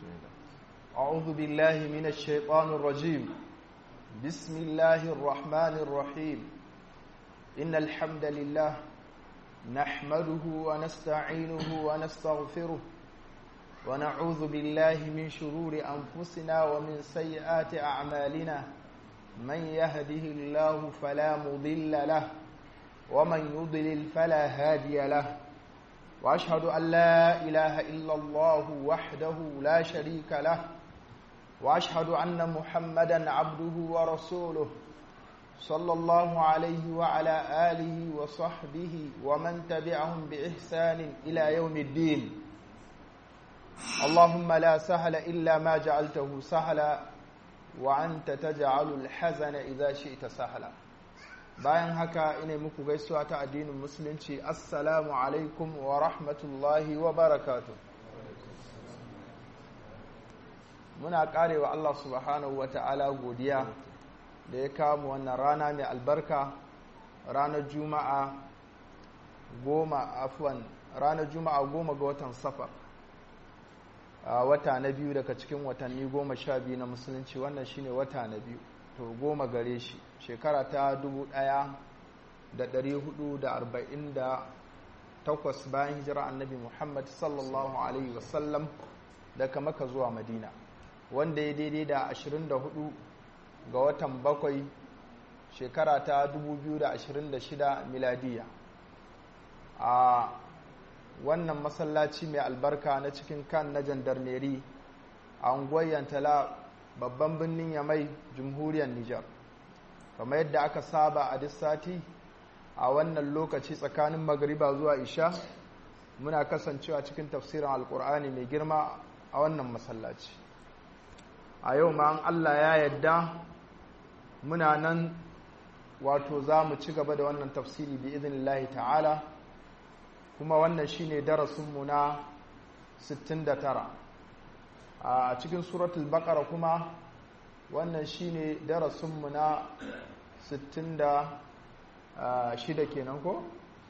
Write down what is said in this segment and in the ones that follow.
بسم الله أعوذ بالله من الشيطان الرجيم بسم الله الرحمن الرحيم إن الحمد لله نحمده ونستعينه ونستغفره ونعوذ بالله من شرور أنفسنا ومن سيئات أعمالنا من يهده الله فلا مضل له ومن يضلل فلا هادي له وأشهد أن لا إله إلا الله وحده لا شريك له وأشهد أن محمدا عبده ورسوله صلى الله عليه وعلى آله وصحبه ومن تبعهم بإحسان إلى يوم الدين اللهم لا سهل إلا ما جعلته سهلا وأنت تجعل الحزن إذا شئت سهلا bayan haka ina muku gaisuwa ta addinin musulunci assalamu alaikum wa rahmatullahi wa barakatu muna karewa Allah subhanahu wa ta'ala godiya da ya kawo wannan rana mai albarka ranar juma'a goma afwan ranar juma'a goma ga watan safar a wata na biyu daga cikin watanni goma sha biyu na musulunci wannan shine wata na biyu to goma gare shi shekara ta dubu ɗaya da ɗari hudu da arba'in da takwas bayan hijira annabi muhammad sallallahu alaihi wasallam daga maka zuwa madina wanda ya daidai da ashirin da hudu ga watan bakwai shekara ta dubu biyu da ashirin da shida miladiya a wannan masallaci mai albarka na cikin kan na jandarmeri a unguwar yantala babban birnin yamai jamhuriyar Nijar kamar yadda aka saba a duk sati a wannan lokaci tsakanin magariba zuwa isha muna kasancewa cikin tafsirin alkur'ani mai girma a wannan masallaci a yau ma an Allah ya yadda muna nan wato za mu ci gaba da wannan tafsiri bi idinillahi ta'ala kuma wannan shine darasinmu na 69 a cikin suratul baqara kuma wannan shine darasinmu na 66 kenan ko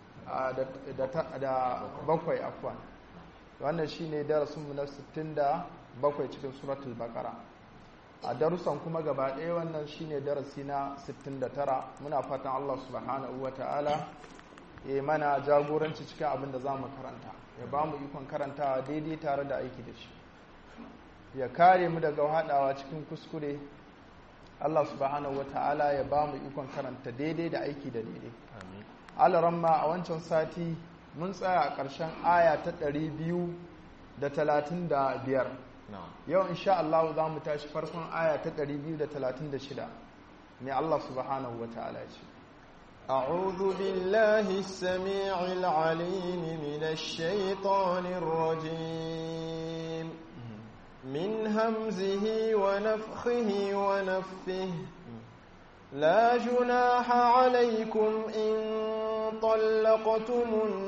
da bakwai afwan wannan shine darasinmu na 67 cikin suratul baqara a darussan kuma gaba ɗaya wannan shine darasi na 69 muna fatan Allah subhanahu wata'ala ya mana jagoranci cikin abin da za mu karanta ya ba mu ikon karantawa daidai tare da aiki da shi ya kare mu daga haɗawa cikin kuskure Allah subhanahu wa ta'ala ya ba mu ikon karanta daidai da aiki da daidai alaramma a wancan sati mun tsaya a ƙarshen aya ta ɗari biyu da talatin da biyar yau insha Allah za mu tashi farkon aya ta ɗari biyu da talatin da shida mai Allah subhanahu wa ta'ala ce أعوذ بالله السميع العليم من الشيطان الرجيم من همزه ونفخه ونفه لا جناح عليكم إن طلقتم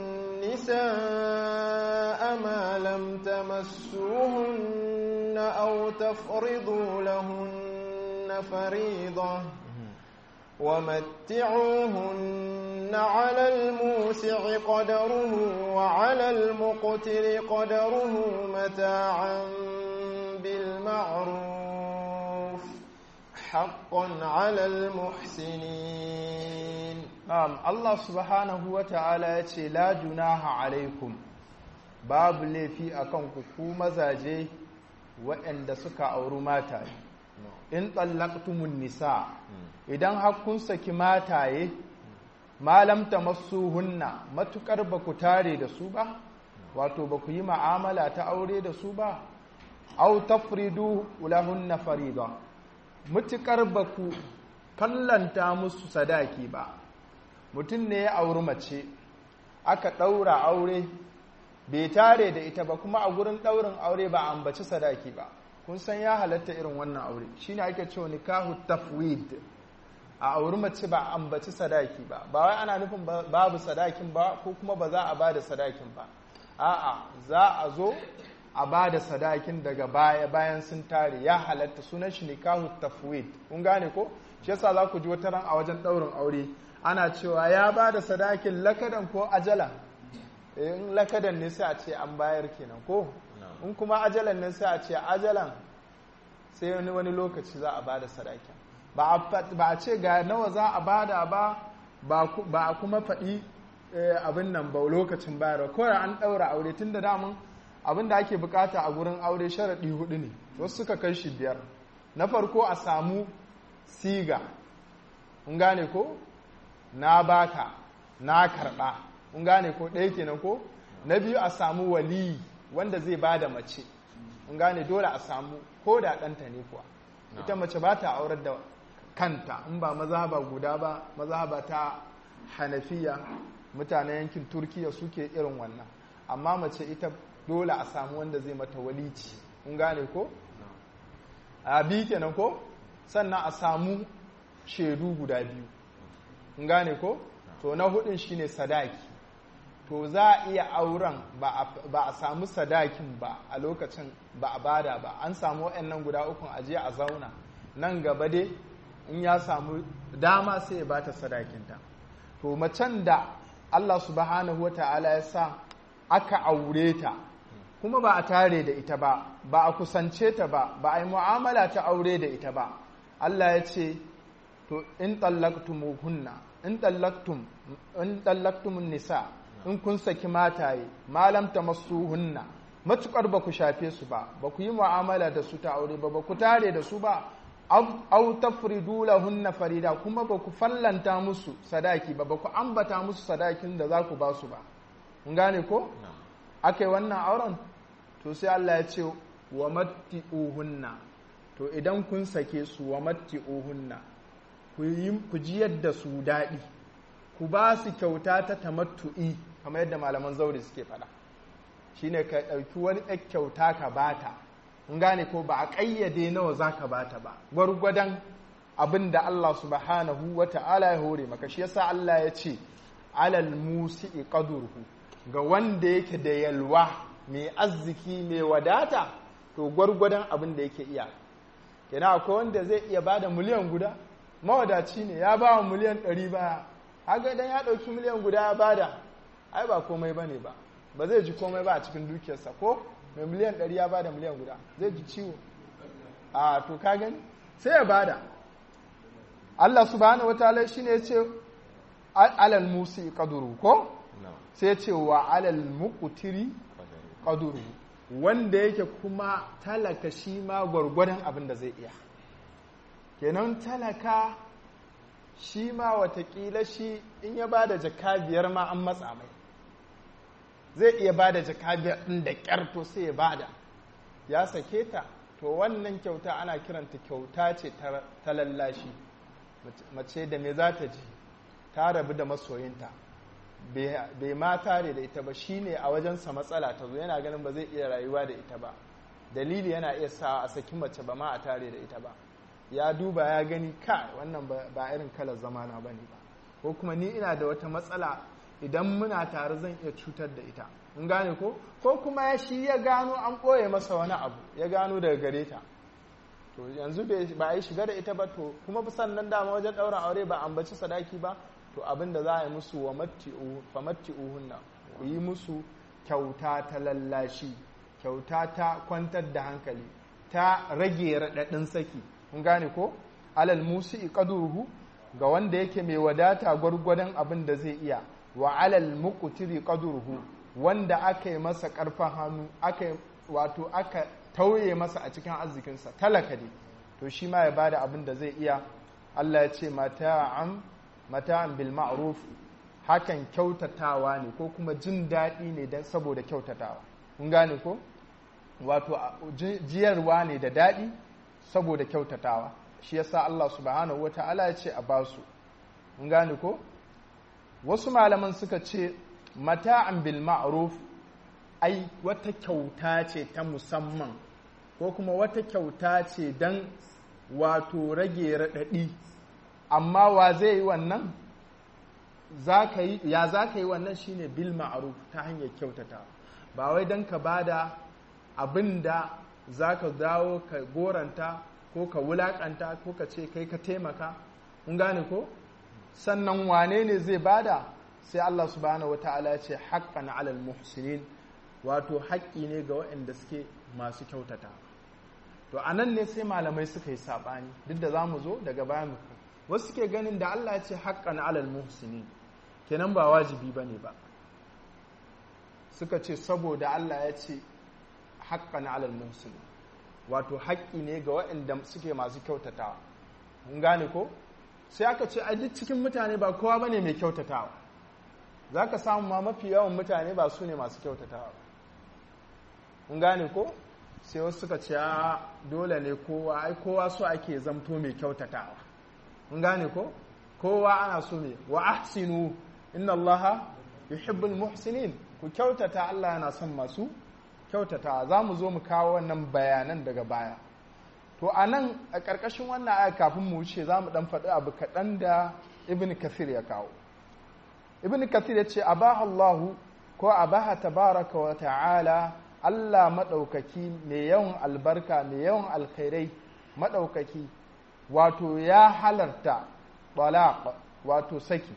النساء ما لم تمسوهن أو تفرضوا لهن فريضة ومتعوهن على الموسع قدره وعلى المقتر قدره متاعا بالمعروف حقا على المحسنين نعم الله سبحانه وتعالى يتي لا جناح عليكم باب لي في أكنكم كوما زاجي وإن سكا أو رماتا in tsallaktumun nisa idan hakkun saki mataye malam ta masu hunna matukar ba ku tare da su ba wato ba ku yi ma'amala ta aure da su ba au tafridu ulahunna farida mutukar ba ku kallanta musu sadaki ba mutum ne ya auri mace aka ɗaura aure bai tare da ita ba kuma a gurin ɗaurin aure ba ambaci sadaki ba kun san ya halatta irin wannan aure shine ake cewa nikahu tafwid a auri mace ba ambaci sadaki ba ba wai ana nufin babu sadakin ba ko kuma ba za a bada sadakin ba a'a za a zo a bada sadakin daga baya bayan sun tare ya halatta sunan shi nikahu tafwid kun gane ko shi yasa za ku ji wata ran a wajen daurin aure ana cewa ya bada sadakin lakadan ko ajala in lakadan ne sai a ce an bayar kenan ko in kuma ajalan nan sai a ce ajalan sai wani wani lokaci za a bada sadakin ba a ce ga nawa za a bada ba ba a kuma faɗi abin nan ba lokacin bayarwa kawai an ɗaura aure tun da damun abin da ake bukata a gurin aure sharaɗi hudu ne wasu suka kai shi biyar na farko a samu siga in gane ko na baka na karɓa in gane ko ɗaya kenan ko na biyu a samu waliyi wanda zai ba da mace in gane dole a samu ko da ɗanta ne kuwa ita mace ba ta aurar da kanta in ba mazhaba guda ba mazhaba ta hanafiya mutanen yankin turkiya suke irin wannan amma mace ita dole a samu wanda zai mata walici in gane ko a biyu kenan ko sannan a samu shaidu guda biyu in gane ko to na hudun shine sadaki to za a iya auren ba a samu sadakin ba a lokacin ba a bada ba an samu waɗannan guda ukun aje a zauna nan gaba dai in ya samu dama sai ya bata sadakinta to macen da Allah subhanahu wata'ala ya sa aka aure ta kuma ba a tare da ita ba ba a kusance ta ba ba a yi mu'amala ta aure da ita ba Allah ya ce to in hunna in tallaktum in tallaktumun nisa in kun saki mataye malam ta masu hunna matukar ba ku shafe su ba ba ku yi mu'amala da su ta aure ba ba ku tare da su ba au tafridu lahunna farida kuma ba ku fallanta musu sadaki ba ba ku ambata musu sadakin da za ku ba su ba kun gane ko akai wannan auren to sai Allah ya ce wa matti'uhunna to idan kun sake su wa matti'uhunna ku yi ku jiyar da su daɗi ku ba su kyauta ta tamattu'i kamar yadda malaman zaure suke faɗa shine ka ɗauki wani ɗan kyauta ka bata in gane ko ba a ƙayyade nawa za ka bata ba gwargwadon abin da Allah subhanahu wa ta'ala ya hore maka shi yasa Allah ya ce alal musi'i qadruhu ga wanda yake da yalwa mai arziki mai wadata to gwargwadon abin da yake iya kenan akwai wanda zai iya bada miliyan guda mawadaci ne ya ba wa miliyan ɗari baya haka idan ya ɗauki miliyan guda ya bada ai ba komai bane ba ba zai ji komai ba a cikin dukiyarsa ko mai miliyan ɗari ya bada miliyan guda zai ji ciwo a to ka gani sai ya bada Allah subhanahu wataala shine ya ce alal musi qaduru ko sai ya ce wa alal muqtiri qaduru wanda yake kuma talaka shi ma gwargwadon abin da zai iya kenan talaka shi ma watakila shi in ya bada jaka biyar ma an matsa mai zai iya ba da jaka biyar ɗin da ƙyar to sai ya bada ya sake ta to wannan kyauta ana kiranta kyauta ce ta lallashi mace da me za ta ji ta rabu da masoyinta bai ma tare da ita ba shine a wajensa matsala ta zo yana ganin ba zai iya rayuwa da ita ba dalili yana iya sa a saki mace ba ma a tare da ita ba ya duba ya gani ka wannan ba irin kalar zamana ba ne ba ko kuma ni ina da wata matsala idan muna tare zan iya cutar da ita in gane ko ko kuma ya shi ya gano an ɓoye masa wani abu ya gano daga gare ta to yanzu ba a yi shiga da ita ba to kuma sannan dama wajen ɗaurin aure ba ambaci sadaki ba to abin da za a yi musu wa famatti'uhunna ku yi musu kyauta ta lallashi kyauta ta kwantar da hankali ta rage raɗaɗin saki kun gane ko alal musi qaduruhu ga wanda yake mai wadata gwargwadon abin da zai iya wa alal muqtiri qadruhu wanda aka yi masa karfin hannu aka wato aka tauye masa a cikin arzikinsa talaka ne to shi ma ya bada abin da zai iya Allah ya ce mata'an mata'an bil ma'ruf hakan kyautatawa ne ko kuma jin daɗi ne dan saboda kyautatawa kun gane ko wato jiyarwa ne da daɗi saboda kyautatawa shi yasa Allah subhanahu wata'ala ya ce a basu kun gane ko wasu malaman suka ce mata'an bil ma'ruf ai wata kyauta ce ta musamman ko kuma wata kyauta ce don wato rage raɗaɗi amma wa zai yi wannan ya za ka yi wannan shine bil ma'ruf ta hanyar kyautata ba wai don ka bada abin da za ka dawo ka goranta ko ka wulaƙanta ko ka ce kai ka taimaka kun gane ko sannan wane ne zai bada sai Allah subhanahu wata'ala ya ce haqqan 'alal muhsinin wato haƙƙi ne ga waɗanda suke masu kyautata to a nan ne sai malamai suka yi saɓani duk da za mu zo daga baya mu wasu suke ganin da Allah ya ce haƙƙan alal muhsini kenan ba wajibi ba ne ba suka ce saboda Allah ya ce haƙƙan alal muhsini wato haƙƙi ne ga waɗanda suke masu kyautatawa mun gane ko sai aka ce a duk cikin mutane ba kowa bane mai kyautatawa za ka samu ma mafi yawan mutane ba su ne masu kyautatawa mun gane ko sai wasu suka ce a dole ne kowa ai kowa so ake zamto mai kyautatawa mun gane ko kowa ana so ne wa ahsinu inna allaha yuhibbul muhsinin ku kyautata Allah yana son masu kyautatawa za mu zo mu kawo wannan bayanan daga baya to a nan a ƙarƙashin wannan aya kafin mu wuce za mu ɗan faɗi abu kaɗan da ibn kathir ya kawo ibn kathir ya ce abaha allahu ko abaha tabaraka wa ta'ala allah maɗaukaki mai yawan albarka mai yawan alkhairai maɗaukaki wato ya halarta talaq wato saki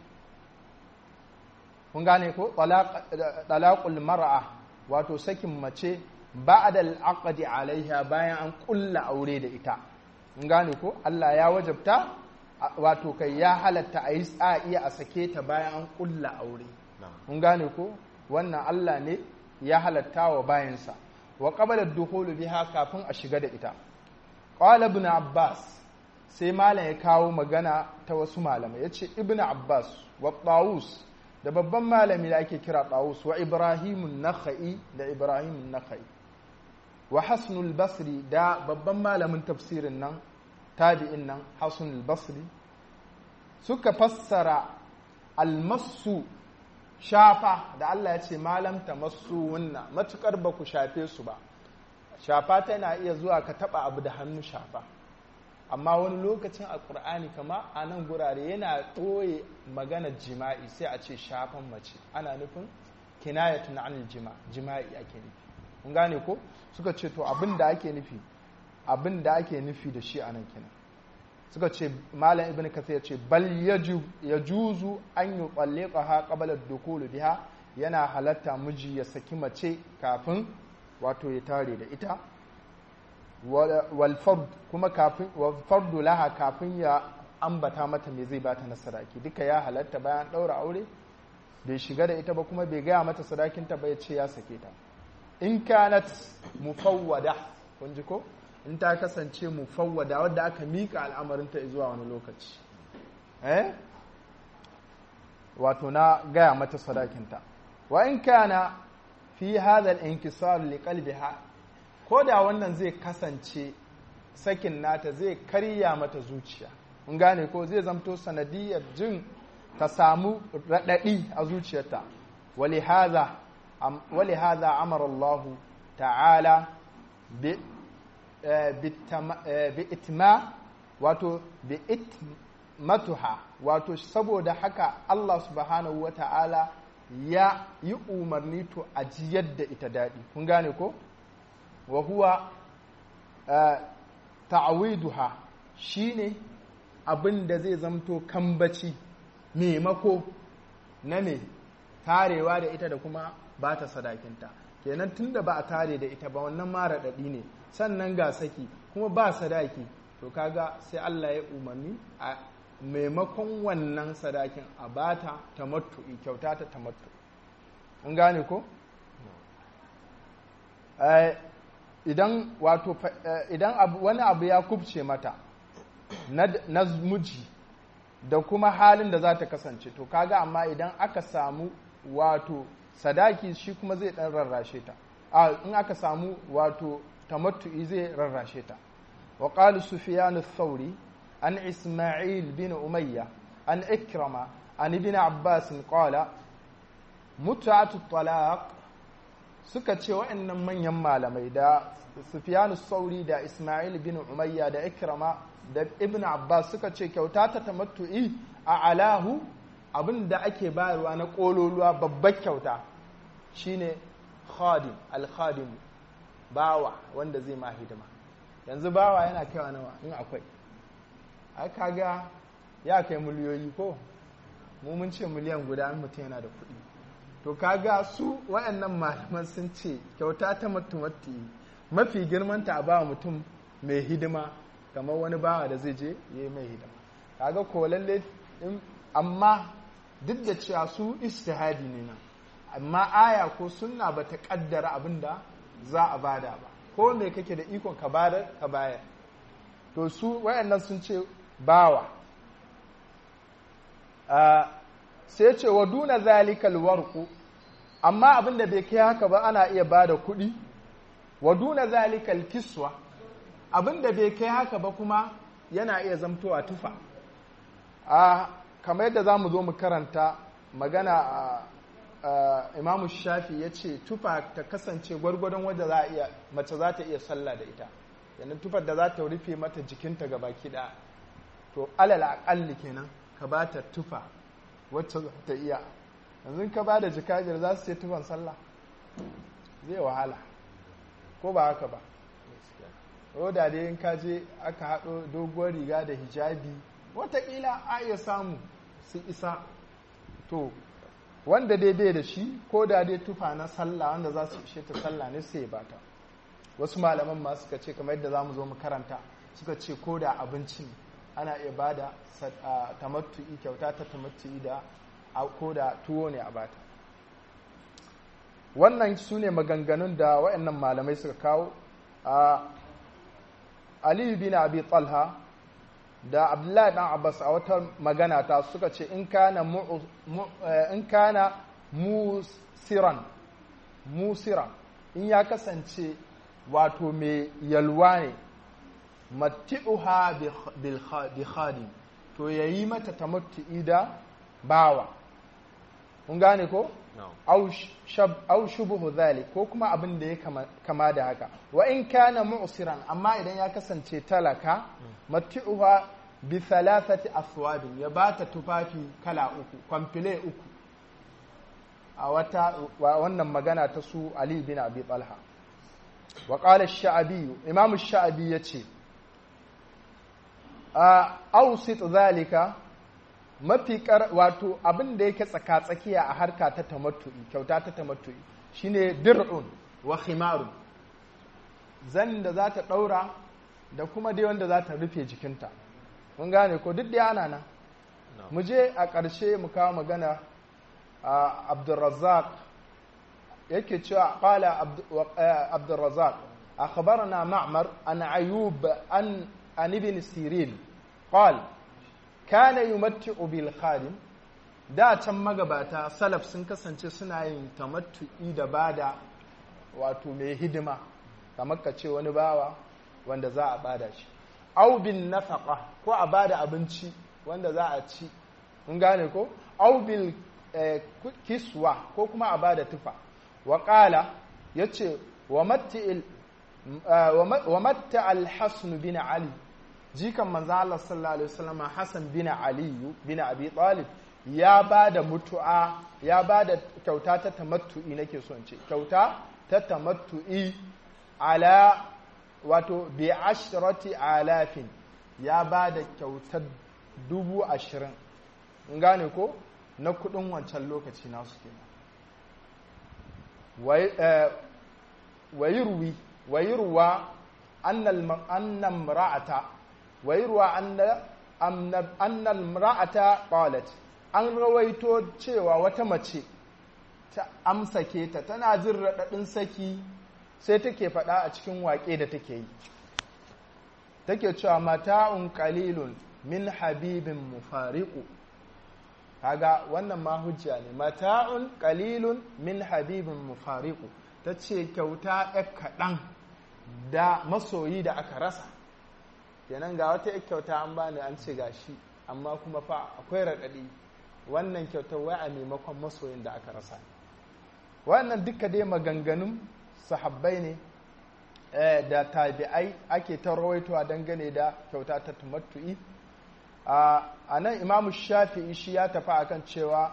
kun gane ko talaqul mar'a wato sakin mace ba'da al-aqdi alaiha bayan an kulla aure da ita kun gane ko Allah ya wajabta wato kai ya halatta a yi iya a sake ta bayan an kulla aure kun gane ko wannan Allah ne ya halatta wa bayansa wa qabala ad-dukhul biha kafin a shiga da ita qala ibn abbas sai malam ya kawo magana ta wasu malamai yace ibn abbas wa tawus da babban malami da ake kira tawus wa ibrahimun nakhai da ibrahimun nakhai wa hasnul basri da babban malamin tafsirin nan tabi'in nan hasnul basri suka fassara almasu shafa da Allah ya ce malam ta masu wunna matukar ba ku shafe su ba shafa tana iya zuwa ka taba abu da hannu shafa amma wani lokacin a ƙur'ani kama a nan gurare yana ɓoye maganar jima'i sai a ce shafan mace ana nufin kinayatun anil jima jima'i ake nufi kun gane ko suka ce to abin da ake nufi abin da ake nufi da shi a nan kenan suka ce malam ibn kasir ya ce bal ya juzu an yi tsalleka ha kabalar dukulu biha yana halatta miji ya saki mace kafin wato ya tare da ita walfard kuma kafin fardu laha kafin ya ambata mata me zai bata na sadaki duka ya halatta bayan ɗaura aure bai shiga da ita ba kuma bai gaya mata sadakinta ba ya ce ya sake ta in kanat mufawwada kun ji ko in ta kasance mufawwada wadda aka mika al'amarinta zuwa wani lokaci eh wato na gaya mata sadakinta wa in kana fi hadha al-inkisar li qalbiha ko da wannan zai kasance sakin nata zai karya mata zuciya mun gane ko zai zamto sanadiyar jin ta samu radadi a zuciyarta wali hadha ولهذا أمر الله تعالى بإتماء wato bi'itmatuha wato saboda haka Allah subhanahu wa ta'ala ya yi umarni to a jiyar da ita daɗi kun gane ko wa huwa ta'awiduha shine abin da zai zamto kambaci maimako na me tarewa da ita da kuma ba ta sadakinta kenan tunda ba a tare da ita ba wannan mara daɗi ne sannan ga saki kuma ba sadaki to kaga sai Allah ya umarni a maimakon wannan sadakin a bata tamattu kyauta ta tamattu an gane ko idan wato idan wani abu ya kubce mata na muji da kuma halin da za ta kasance to kaga amma idan aka samu wato sadaki shi kuma zai dan rarrashe ta a in aka samu wato tamattu'i zai rarrashe ta wa qala sufyan ath-thawri an isma'il bin umayya an ikrama an ibn abbas qala mut'atu talaq suka ce wa'annan manyan malamai da sufyan ath-thawri da isma'il bin umayya da ikrama da ibn abbas suka ce kyauta ta tamattu'i a alahu abin da ake bayarwa na ƙololuwa babbar kyauta shine khadim al-khadim bawa wanda zai ma hidima yanzu bawa yana kaiwa nawa in akwai ai kaga ya kai miliyoyi ko mu mun ce miliyan guda in mutum yana da kuɗi to kaga su wayannan malaman sun ce kyauta ta mutumatti mafi girmanta a ba mutum mai hidima kamar wani bawa da zai je ya yi mai hidima kaga ko lalle amma duk da cewa su istihadi ne nan amma aya ko sunna ba ta kaddara abin da za a bada ba ko me kake da ikon ka bada ka bayar to su wayannan sun ce bawa sai ce wa duna zalikal warqu amma abin da bai kai haka ba ana iya bada kuɗi wa duna zalikal kiswa abin da bai kai haka ba kuma yana iya zamtowa tufa a kamar yadda za mu zo mu karanta magana a imamu shafi ya ce tufa ta kasance gwargwadon wadda za a iya mace za ta iya sallah da ita yanzu tufar da za ta rufe mata jikinta ga baki ɗaya to alal aƙalli kenan ka ba ta tufa wacce za ta iya yanzu ka ba da jikajir za su ce tufan sallah zai wahala ko ba haka ba da dai in ka je aka haɗo doguwar riga da hijabi watakila a iya samu su isa to wanda dai bai da shi ko da dai tufa na sallah wanda za su ishe ta sallah ne sai ba ta wasu malaman ma suka ce kamar yadda za mu zo mu karanta suka ce ko da abinci ne ana iya ba da tamattu'i kyauta ta tamattu'i da ko da tuwo ne a bata wannan su ne maganganun da waɗannan malamai suka kawo a aliyu bin abi talha da abdullahi dan abbas a wata magana ta suka ce in kana in kana musiran musiran in ya kasance wato mai yalwa ne matti'uha bi khadim to yayi mata tamattu'i da bawa kun gane ko au shubuhu zalik ko kuma abin da ya kama da haka wa in kana mu'siran amma idan ya kasance talaka matti'uha bi thalathati aswabin ya bata tufafi kala uku kwamfile uku a wata wannan magana ta su Ali bin Abi Talha wa qala ash-sha'bi imam ash-sha'bi yace a awsit zalika mafi wato abin da yake tsaka-tsakiya a harka ta tamattu'i kyauta ta tamattu'i shine dir'un wa khimarun zan da za ta ɗaura da kuma dai wanda za ta rufe jikinta mun gane ko duk da ana nan mu je a ƙarshe mu kawo magana a abdurrazzaq yake cewa qala abdurrazzaq akhbarana ma'mar an ayub an an ibn sirin qala kana yumatti'u bil khadim da can magabata salaf sun kasance suna yin tamattu'i da bada wato mai hidima kamar ka ce wani bawa wanda za a bada shi au bin nafaqa ko a bada abinci wanda za a ci mun gane ko au bil kiswa ko kuma a bada tufa wa qala yace wa matti'il wa matta al-hasan bin ali jikan manzo Allah sallallahu alaihi wasallam Hassan bin Ali bin Abi Talib ya bada mutu'a ya bada kyauta ta tamattu'i nake son ce kyauta ta tamattu'i ala wato bi ashrati alafin ya bada kyautar dubu ashirin in gane ko na kudin wancan lokaci nasu kenan wayirwi wayirwa annal ra'ata ويروى أن أن المرأة قالت an rawaito cewa wata mace ta amsake ta tana jin raɗaɗin saki sai take faɗa a cikin waƙe da take yi take cewa mata'un qalilun min habibin mufariqu kaga wannan ma hujja ne mata'un qalilun min habibin mufariqu tace kyauta ɗan kaɗan da masoyi da aka rasa kenan ga wata kyauta an bani an ce ga shi amma kuma fa akwai raɗaɗi wannan kyautar wai a maimakon masoyin da aka rasa wannan duka dai maganganun sahabbai ne da tabi'ai ake ta rawaitowa dangane da kyauta ta tumattu'i a nan imamu shafi'i shi ya tafi akan cewa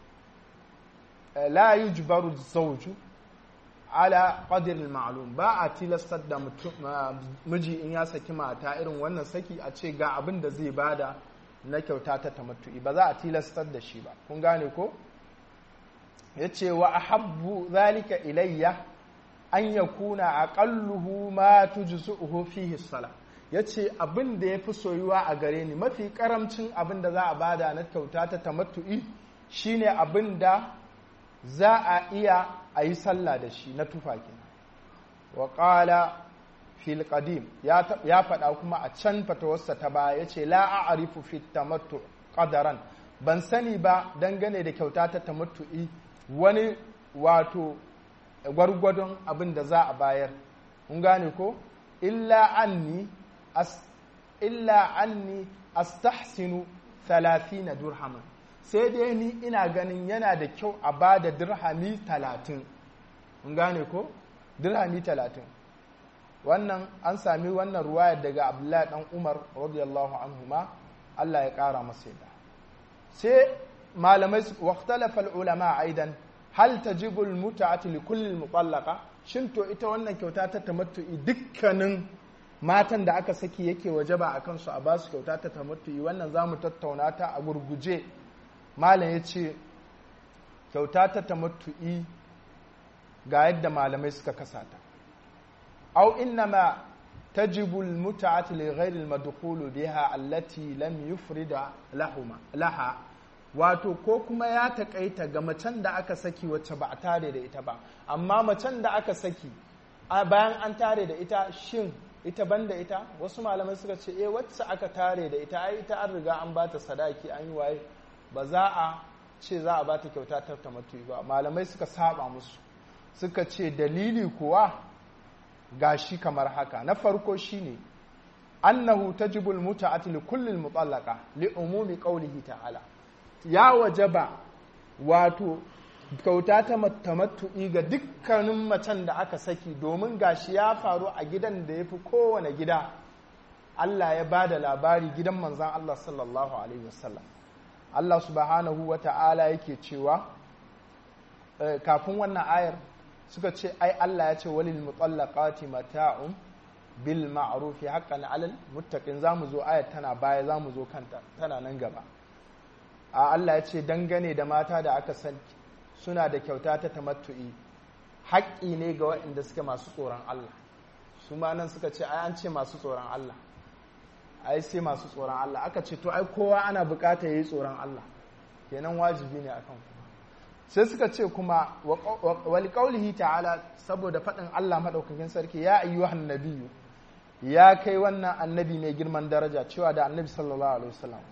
la yujbaru zawju ala qadril ma'lum ba a tilastar da miji in ya saki mata irin wannan saki a ce ga abin da zai bada na kyauta ta tamattu'i ba za a tilastar da shi ba kun gane ko yace wa ahabbu zalika ilayya an yakuna aqalluhu ma tujzuhu fihi salat yace abin da yafi soyuwa a gare ni mafi karamcin abin da za a bada na kyauta ta tamattu'i shine abin da za a iya a yi sallah da shi na tufa kenan wa qala fil qadim ya faɗa kuma a can fatawarsa ta baya yace la a'rifu fit tamattu qadaran ban sani ba dangane da kyauta ta tamattu'i wani wato gwargwadon abin da za a bayar kun gane ko illa anni as illa anni astahsinu 30 dirhaman sai dai ni ina ganin yana da kyau a ba da dirhami 30 kun gane ko dirhami 30 wannan an sami wannan ruwayar daga abdullahi dan umar radiyallahu anhuma Allah ya kara masa yadda sai malamai waqtalafa ulama aidan hal tajibu almut'atu li kulli almutallaqa shin to ita wannan kyauta ta tamattu'i dukkanin matan da aka saki yake wajaba akan su a basu kyauta ta tamattu'i wannan zamu tattauna ta a gurguje malam yace kyauta ta tamattu'i ga yadda malamai suka kasata aw innama tajibu almut'atu li ghayri almadkhulu biha allati lam yufrida lahuma laha wato ko kuma ya takaita ga macen da aka saki wacce ba a tare da ita ba amma macen da aka saki bayan an tare da ita shin ita banda ita wasu malamai suka ce eh wacce aka tare da ita ai ita an riga an bata sadaki an yi waye ba za a ce za a bata kyauta ta tamattu ba malamai suka saba musu suka ce dalili kuwa gashi kamar haka na farko shine annahu tajibul muta'ati li kulli mutallaqa li umumi qawlihi ta'ala ya wajaba wato kyauta ta tamattu'i ga dukkanin macen da aka saki domin gashi ya faru a gidan da ya fi kowane gida Allah ya ba da labari gidan manzan Allah sallallahu Alaihi wasallam Allah subhanahu wa ta'ala yake cewa kafin wannan ayar suka ce ai Allah ya ce walil mutallaqati mata'un bil ma'rufi haqqan 'alal muttaqin zamu zo ayar tana baya zamu zo kanta tana nan gaba a Allah ya ce dangane da mata da aka san suna da kyauta ta tamattu'i haƙƙi ne ga waɗanda suke masu tsoron Allah su ma nan suka ce ai an ce masu tsoron Allah ai sai masu tsoron Allah aka ce to ai kowa ana bukata yayi tsoron Allah kenan wajibi ne akan ku sai suka ce kuma wal qaulihi ta'ala saboda faɗin Allah madaukakin sarki ya ayyuhan nabiyyu ya kai wannan annabi mai girman daraja cewa da annabi sallallahu alaihi wasallam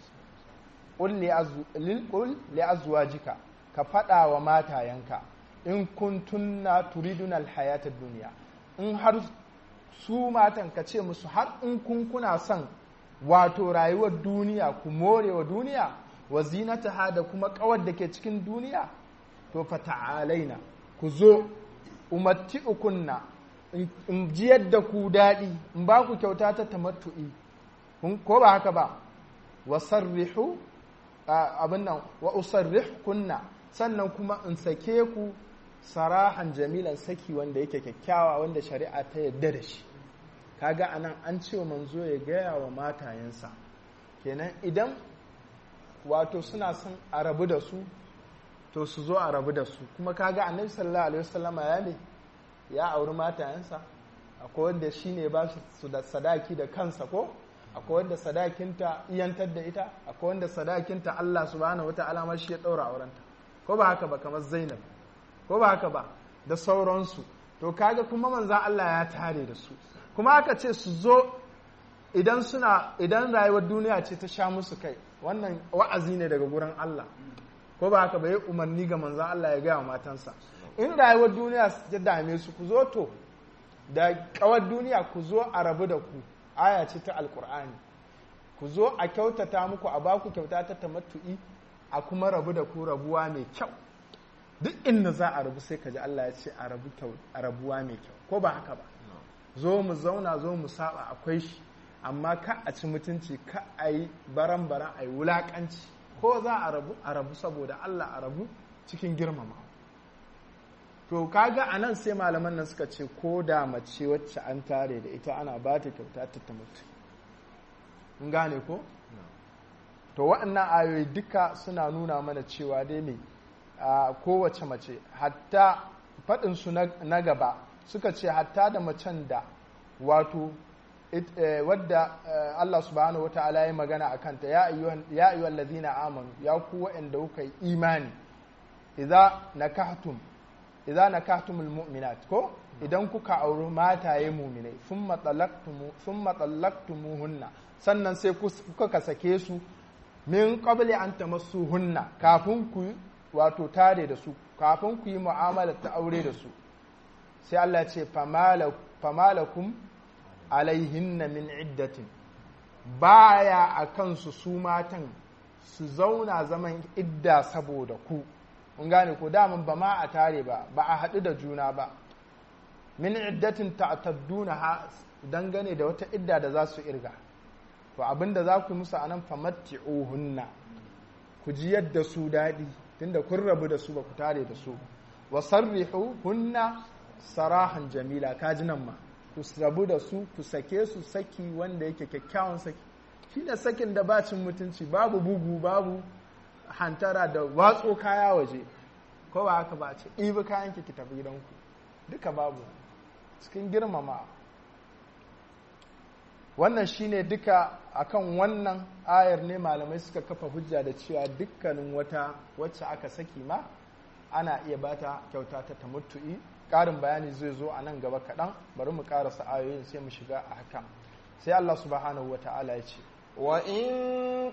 qul li azwajika ka faɗa wa matayanka in kuntunna turiduna alhayatad duniya in har su matan ka ce musu har in kun kuna son wato rayuwar duniya ku more wa duniya wa zinataha da kuma kawar da ke cikin duniya to fa ta'alaina ku zo umatti ukunna in ji yadda ku daɗi in ba ku kyauta ta tamattu'i ko ba haka ba wa sarrihu abin nan wa usarrih kunna sannan kuma in sake ku sarahan jamilan saki wanda yake kyakkyawa wanda shari'a ta yadda da shi kaga anan an ce manzo ya gaya wa matayensa kenan idan wato suna son a rabu da su to su zo a rabu da su kuma kaga annabi sallallahu alaihi wasallama ya ne ya auri matayensa akwai wanda shine ba su da sadaki da kansa ko akwai wanda sadakinta iyantar da ita akwai wanda sadakinta Allah subhanahu wata'ala ma shi ya daura aurenta ko ba haka ba kamar Zainab ko ba haka ba da sauransu to kaga kuma manzan Allah ya tare da su kuma aka ce su zo idan suna idan rayuwar duniya ce ta sha musu kai wannan wa'azi ne daga gurin Allah ko ba haka ba ya umarni ga manzan Allah ya gaya wa matansa in rayuwar duniya ta dame su ku zo to da kawar duniya ku zo a rabu da ku aya ce ta alkur'ani ku zo a kyautata muku a baku kyauta ta tamattu'i a kuma rabu da ku rabuwa mai kyau duk inda za a rabu sai ka ji Allah ya ce a rabu a rabuwa mai kyau ko ba haka ba zo mu zauna zo mu saba akwai shi amma ka a ci mutunci ka a yi baran baran a yi wulakanci ko za a rabu a rabu saboda Allah a rabu cikin girmama to kaga a nan sai malaman nan suka ce ko da mace wacce an tare da ita ana ba ta kyauta ta ta mutu in gane ko to waɗannan ayoyi duka suna nuna mana cewa dai ne kowace mace hatta faɗinsu na gaba suka ce hatta da macen da wato wadda Allah subhanahu wa ta'ala ya magana a kanta ya ayyuhal ladina amanu ya ku waɗanda kuka yi imani idza nakahtum idza nakahtumul mu'minat ko idan kuka auri mataye mu'minai thumma talaqtumu thumma talaqtumuhunna sannan sai kuka sake su min qabli an tamassuhunna kafin ku wato tare da su kafin ku yi mu'amala ta aure da su sai Allah ce famalakum alaihinna min iddatin baya a kansu su matan su zauna zaman idda saboda ku mun gane ko daman ba ma a tare ba ba a haɗu da juna ba min iddatin ta'tadduna ha dangane da wata idda da za su irga to abinda za ku musu anan famatti'uhunna ku ji yadda su daɗi tunda kun rabu da su ba ku tare da su wa sarrihu hunna sarahan jamila kaji nan ma ku rabu da su ku sake su saki wanda yake kyakkyawan saki shi da sakin da bacin mutunci babu bugu babu hantara da watso kaya waje ko ba haka ba ce ɗibi kayan ki tafi gidanku duka babu cikin girmama wannan shine duka akan wannan ayar ne malamai suka kafa hujja da cewa dukkanin wata wacce aka saki ma ana iya bata kyauta ta tamattu'i ƙarin bayani zai zo a nan gaba kaɗan bari mu ƙarasa ayoyin sai mu shiga a haka sai Allah subhanahu wata'ala ya ce وإن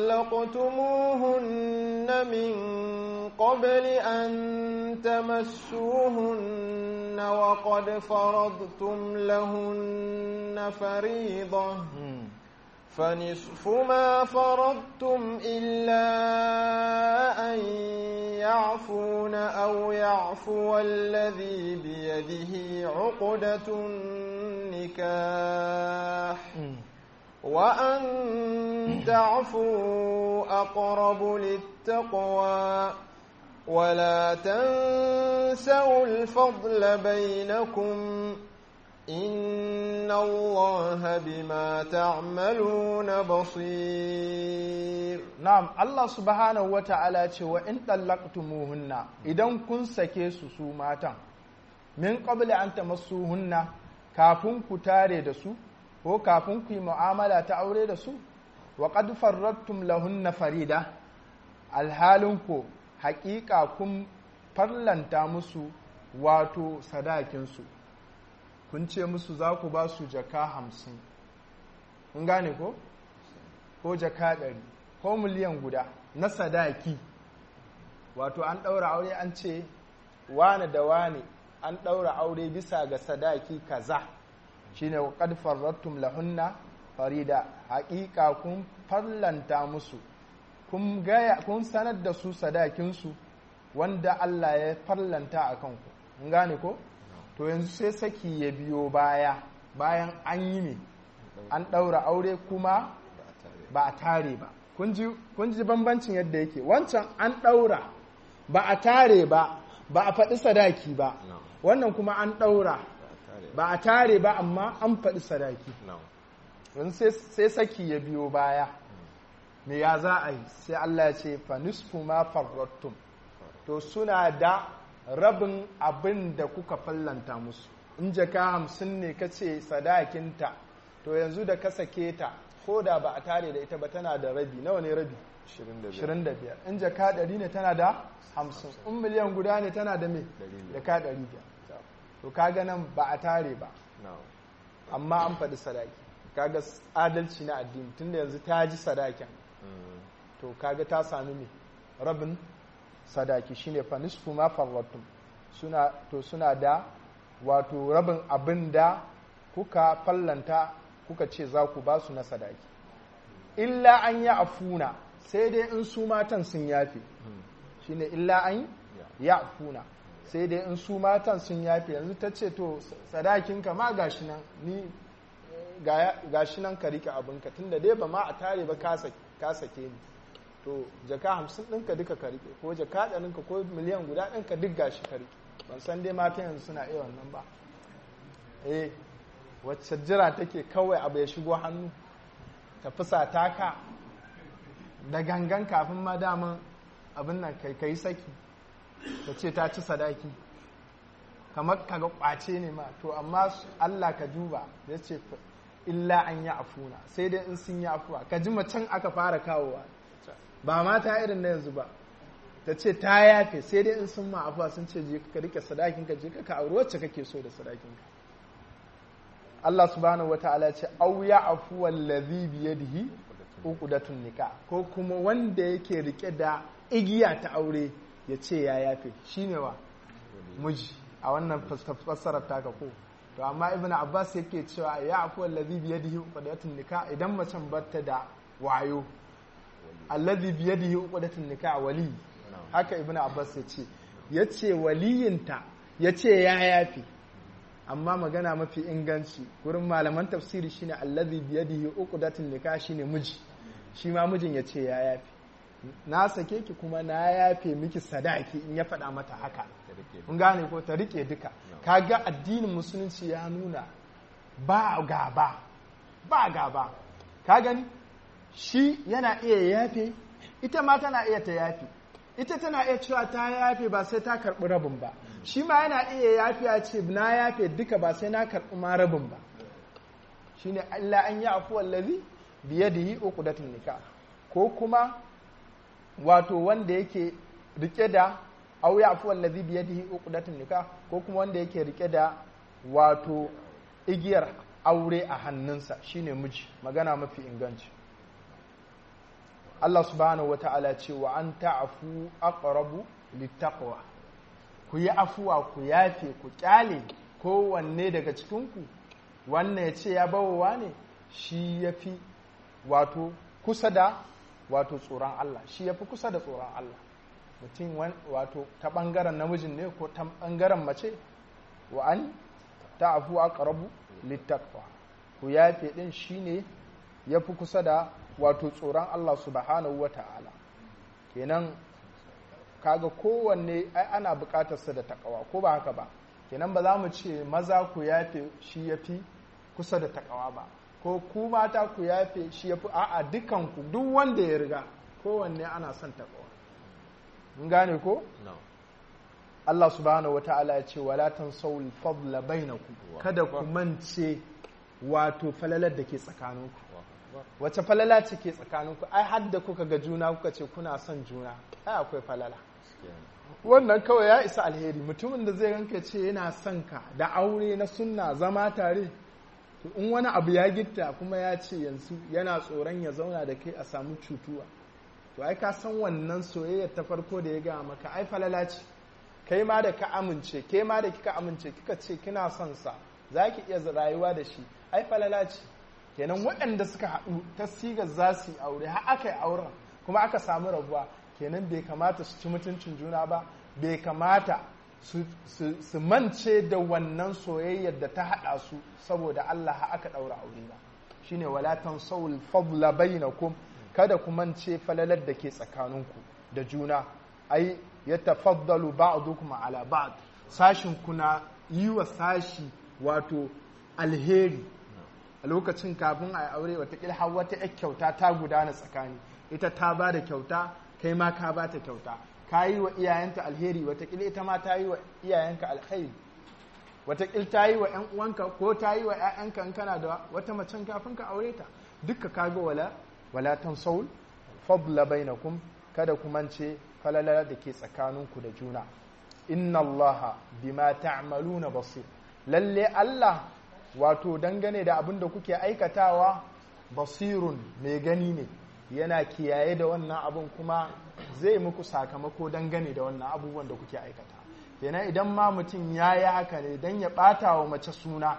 طلقتموهن من قبل أن تمسوهن وقد فرضتم لهن فريضة فنصف ما فرضتم إلا أن يعفون أو يعفو الذي بيده عقدة النكاح وأن تعفوا أقرب للتقوى ولا تنسوا الفضل بينكم إن الله بما تعملون بصير نعم الله سبحانه وتعالى وإن طلقتموهن إذا كن سكيسو سوماتا من قبل أن تمسوهن kafin ku tare da su ko kafin ku yi mu'amala ta aure da su wa qad farrattum lahunna farida alhalin ku haƙiƙa kun farlanta musu wato sadakinsu kun ce musu za ku ba su jaka hamsin kun gane ko ko jaka ɗari ko miliyan guda na sadaki wato an ɗaura aure an ce wane da wane an ɗaura aure bisa ga sadaki kaza shine qad farrattum lahunna farida haƙiƙa kun farlanta musu kun gaya kun sanar da su sadakinsu wanda Allah ya farlanta a kanku kun gane ko to yanzu sai saki ya biyo baya bayan an yi ne an ɗaura aure kuma ba a tare ba kun ji bambancin yadda yake wancan an ɗaura ba a tare ba ba a faɗi sadaki ba wannan kuma an ɗaura ba a tare ba amma an faɗi sadaki yanzu sai saki ya biyo baya me ya za a yi sai Allah ya ce fa nisfu ma farrattum to suna da rabin abin da kuka fallanta musu in jaka hamsin ne ka ce sadakinta to yanzu da ka sake ta ko da ba a tare da ita ba tana da rabi nawa ne rabi 25 in jaka 100 ne tana da 50 in miliyan guda ne tana da me jaka 500 to kaga nan ba a tare ba amma an faɗi sadaki kaga adalci na addini tunda yanzu ta ji sadakin to kaga ta sami me rabin sadaki shine fa nisfu ma farratum suna to suna da wato rabin abin da kuka fallanta kuka ce za ku ba su na sadaki illa an yi afuna sai dai in su matan sun yafe shine illa an ya afuna sai dai in su matan sun yafe yanzu ta ce to sadakinka ma gashi nan ni gashi nan ka rike abinka tunda dai ba ma a tare ba ka sake ni to jaka hamsin ɗinka duka ka rike ko jaka ɗaninka ko miliyan guda ɗinka duk gashi ka rike ban san dai mata yanzu suna iya wannan ba eh wacce jira take kawai abu ya shigo hannu ta fusa taka da gangan kafin ma daman abin nan kai kai saki ta ce ta ci sadaki kamar kaga kwace ne ma to amma Allah ka duba ya ce illa an yi afuna sai dai in sun yi afuwa ka ji macen aka fara kawowa ba mata irin na yanzu ba ta ce ta yafe sai dai in sun ma afuwa sun ce je ka rike sadakin ka je ka ka auri wacce kake so da sadakin ka Allah subhanahu wataala ce au ya afu wallazi bi yadihi uqdatun nikah ko kuma wanda yake rike da igiya ta aure ya ce ya yafe shine wa miji a wannan fassarar taka ko to amma ibnu abbas yake cewa ya afu allazi bi yadihi uqdatun nikah idan macen batta da wayo allazi bi yadihi uqdatun nikah wali haka ibnu abbas ya ce yace waliyinta yace ya yafi amma magana mafi inganci gurin malaman tafsiri shine allazi bi yadihi uqdatun nikah shine miji shi ma mijin yace ya yafi na sake ki kuma na yafe miki sadaki in ya faɗa mata haka mun gane ko ta rike duka kaga addinin musulunci ya nuna ba gaba ba gaba ka gani shi yana iya yafe ita ma tana iya ta yafe ita tana iya cewa ta yafe ba sai ta karɓi rabin ba shi ma yana iya yafe ya ce na yafe duka ba sai na karɓi ma rabin ba shine Allah an yi afuwar lazi biye da yi uqdatun nikah ko kuma wato wanda yake rike da aw ya afuwar lazi biye da yi uqdatun nikah ko kuma wanda yake rike da wato igiyar aure a hannunsa shine miji magana mafi inganci Allah subhanahu wa ta'ala ce wa an ta'afu aqrabu littaqwa ku yi afuwa ku yafe ku kyale kowanne daga cikinku wannan ya ce ya bawowa ne shi ya fi wato kusa da wato tsoron Allah shi ya fi kusa da tsoron Allah mutum wato ta ɓangaren namijin ne ko ta ɓangaren mace wa an ta'afu aqrabu littaqwa ku yafe ɗin shi ne ya fi kusa da wato tsoron Allah subhanahu wa ta'ala kenan kaga kowanne ai ana bukatarsa da takawa ko ba haka ba kenan ba za mu ce maza ku yafe shi ya fi kusa da takawa ba ko ku mata ku yafe shi ya fi a'a dukanku duk wanda ya riga kowanne ana son takawa mun gane ko Allah subhanahu wata'ala ya ce wala tansawul fadla bainakum kada ku mance wato falalar da ke tsakaninku wace falala ce ke tsakaninku ai har da kuka ga juna kuka ce kuna son juna ai akwai falala wannan kawai ya isa alheri mutumin da zai ranka ce yana son ka da aure na sunna zama tare to in wani abu ya gitta kuma ya ce yanzu yana tsoron ya zauna da kai a samu cutuwa to ai ka san wannan soyayyar ta farko da ya gaya maka ai falala ce kai ma da ka amince ke ma da kika amince kika ce kina son sa za ki iya rayuwa da shi ai falala ce kenan waɗanda suka haɗu ta sigar za su yi aure har aka yi auren kuma aka samu rabuwa kenan bai kamata su ci mutuncin juna ba bai kamata su mance da wannan soyayyar da ta haɗa su saboda Allah ha aka ɗaura aure ba shine wala tansawul fadla bainakum kada ku mance falalar da ke tsakaninku da juna ai yatafaddalu ba'dukum ala ba'd sashin kuna yi wa sashi wato alheri a lokacin kafin a aure watakila har wata yar kyauta ta gudana tsakani ita ta ba da kyauta kai ma ka ba ta kyauta ka yi wa iyayenta alheri watakila ita ma ta yi wa iyayenka alheri watakila ta yi wa ‘yan uwanka ko ta yi wa ‘ya'yanka in kana da wata macen kafin ka aure ta dukka ka ga wala wala tan saul fadla bainakum kada ku mance falala da ke tsakaninku da juna inna allaha bima ta'maluna basir lalle Allah wato dangane da abin da kuke aikatawa basirun mai gani ne yana kiyaye da wannan abin kuma zai muku sakamako dangane da wannan abubuwan da kuke aikata kenan idan ma mutum ya yi haka ne don ya ɓata wa mace suna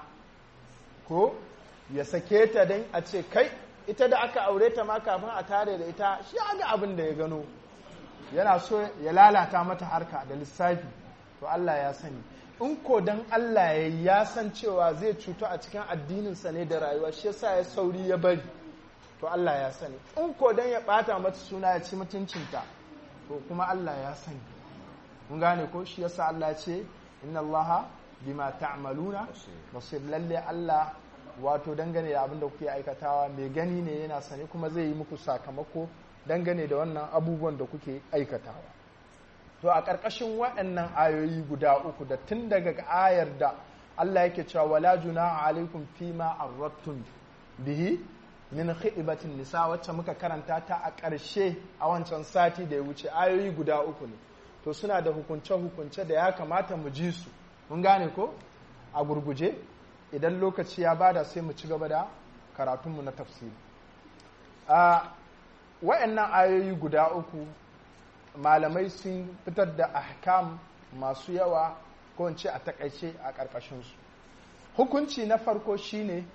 ko ya sake ta don a ce kai ita da aka aure ta ma kafin a tare da ita shi ga abin da ya gano yana so ya lalata mata harka da lissafi to Allah ya sani in ko dan Allah ya ya san cewa zai cutu a cikin addininsa ne da rayuwa shi yasa ya sauri ya bari to Allah ya sani in ko dan ya bata mata suna ya ci mutuncinta to kuma Allah ya sani mun gane ko shi yasa Allah ya ce inna Allah bima ta'maluna basir lalle Allah wato dangane da abin da kuke aikatawa mai gani ne yana sani kuma zai yi muku sakamako dangane da wannan abubuwan da kuke aikatawa to a ƙarƙashin waɗannan ayoyi guda uku da tun daga ayar da Allah yake cewa wala junaha alaikum fima arrattum bihi min khidibatin nisa wacce muka karanta ta a ƙarshe a wancan sati da ya wuce ayoyi guda uku ne to suna da hukunce-hukunce da ya kamata mu ji su mun gane ko a gurguje idan lokaci ya bada sai mu ci gaba da karatunmu na tafsiri a wayannan ayoyi guda uku malamai sun fitar da ahkam masu yawa ko in ce a takaice a ƙarƙashinsu hukunci na farko shine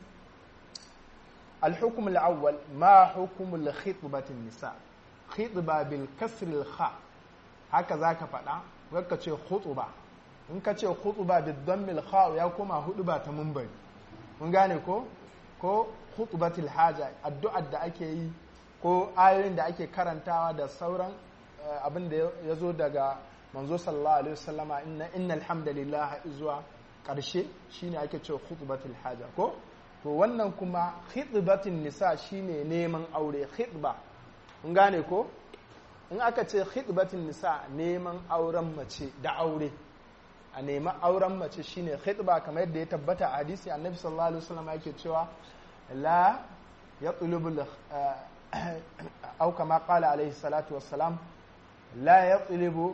الحكم الأول ما حكم الخطبة النساء خطبة بالكسر الخاء هكذا كفنا وكتشي خطبة in ka ce khutuba da dammil kha ya koma huduba ta mumbai mun gane ko ko khutubatul haja addu'ar da ake yi ko ayoyin da ake karantawa da sauran abin da ya zo daga manzo sallallahu alaihi wasallama inna innal hamdalillah zuwa karshe shine ake cewa khutbatul haja ko to wannan kuma khitbatin nisa shine neman aure khitba mun gane ko in aka ce khitbatin nisa neman auren mace da aure a nemi auren mace shine khitba kamar yadda ya tabbata a hadisi annabi sallallahu alaihi wasallam yake cewa la yatlubu au kama qala alaihi salatu wassalam la yatlubu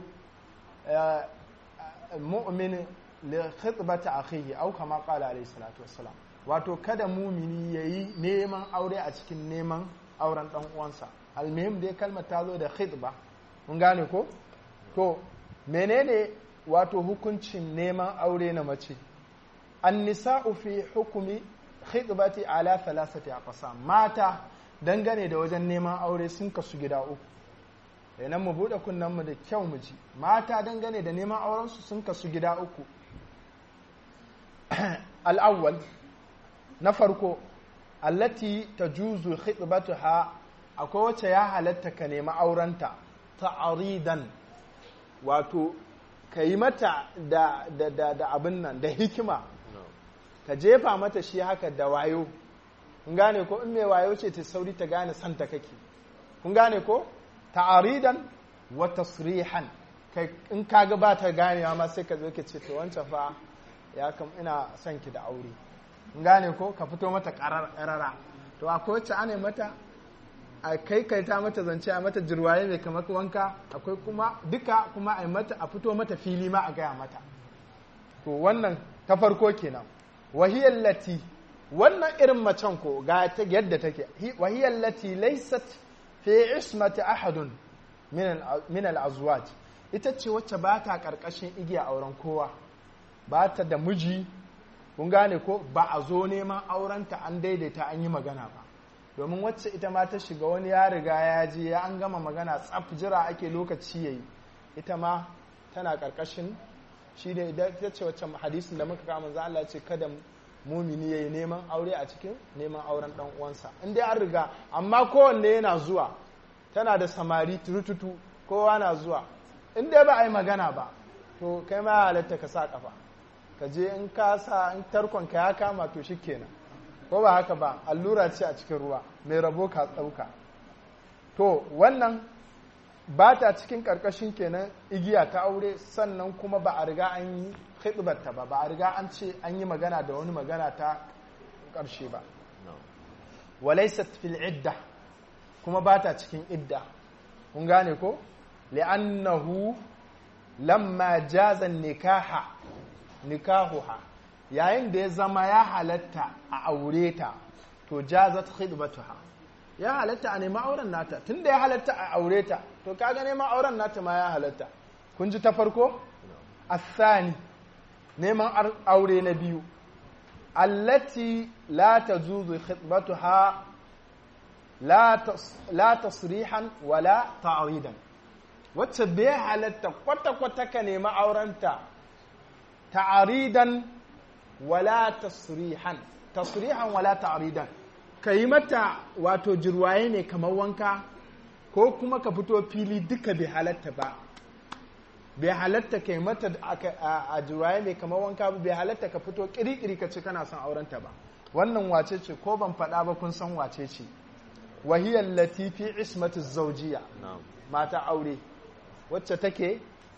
mu'min li khitbati akhihi au kama qala alaihi salatu wassalam wato kada mumini yayi neman aure a cikin neman auren dan uwansa almuhim dai kalmar ta zo da khitba mun gane ko to menene wato hukuncin neman aure na mace annisa'u fi hukumi khitbati ala thalathati aqsam mata dangane da wajen neman aure sun kasu gida uku idan mu bude kunnen mu da kyau mu ji mata dangane da neman auren su sun kasu gida uku al-awwal na farko allati tajuzu khitbatuha akwai wacce ya halatta ka nemi aurenta ta'aridan wato ka yi mata da, da, da, da abin nan da hikima ka jefa mata shi haka da wayo kun gane ko in mai wayo ce ta sauri ta gane santa kake kun gane ko ta'aridan wa tasrihan kai in ka ga ba ta ganewa ma sai ka zo ka ce to wancan fa ya kam ina son ki da aure kun gane ko ka fito mata karara to akwai wacce ana mata a kai kai ta mata zance a mata jirwaye mai kamar wanka akwai kuma duka kuma a mata a fito mata fili ma a gaya mata to wannan ta farko kenan wahiyar lati wannan irin macen ko ga ta yadda take wahiyar lati laysat fi ismati ahadun min al-azwaj ita ce wacce ba ta karkashin igiya auren kowa ba ta da miji kun gane ko ba a zo neman aurenta an daidaita an yi magana ba domin wacce ita ma ta shiga wani ya riga ya je ya an gama magana tsaf jira ake lokaci yayi ita ma tana karkashin shi ne idan ta ce wacce hadisin da muka kama za Allah ce kada mumini yayi neman aure a cikin neman auren dan uwansa in dai an riga amma kowanne yana zuwa tana da samari turututu kowa na zuwa in dai ba a yi magana ba to kai ma halatta ka sa kafa ka je in ka sa in tarkon ka ya kama to shikenan ko ba haka ba allura ce a cikin ruwa mai rabo ka tsauka to wannan ba ta cikin karkashin kenan igiya ta aure sannan kuma ba a riga an yi khidbarta ba ba a riga an ce an yi magana da wani magana ta karshe ba walaysat fil idda kuma ba ta cikin idda kun gane ko li'annahu lamma jaza nikaha nikahuha yayin da ya zama ya halatta a aure ta to jazat khidbatuha ya halatta a neman auren nata tunda ya halatta a aure ta to kaga neman auren nata ma ya halatta kun ji ta farko asani neman aure na biyu allati la tajuzu khidbatuha la tasrihan wala ta'ridan wacce bai halatta kwata-kwata ka nemi aurenta ta'aridan wala tasrihan tasrihan wala ta'ridan ka yi mata wato jirwaye ne kamar wanka ko kuma ka fito fili duka bai halatta ba bai halatta ka yi mata a jirwaye ne kamar wanka ba bai halatta ka fito kirikiri ka ce kana son aurenta ba wannan wace ce ko ban faɗa ba kun san wace ce wahiyar latifi ismatu zaujiya mata aure wacce take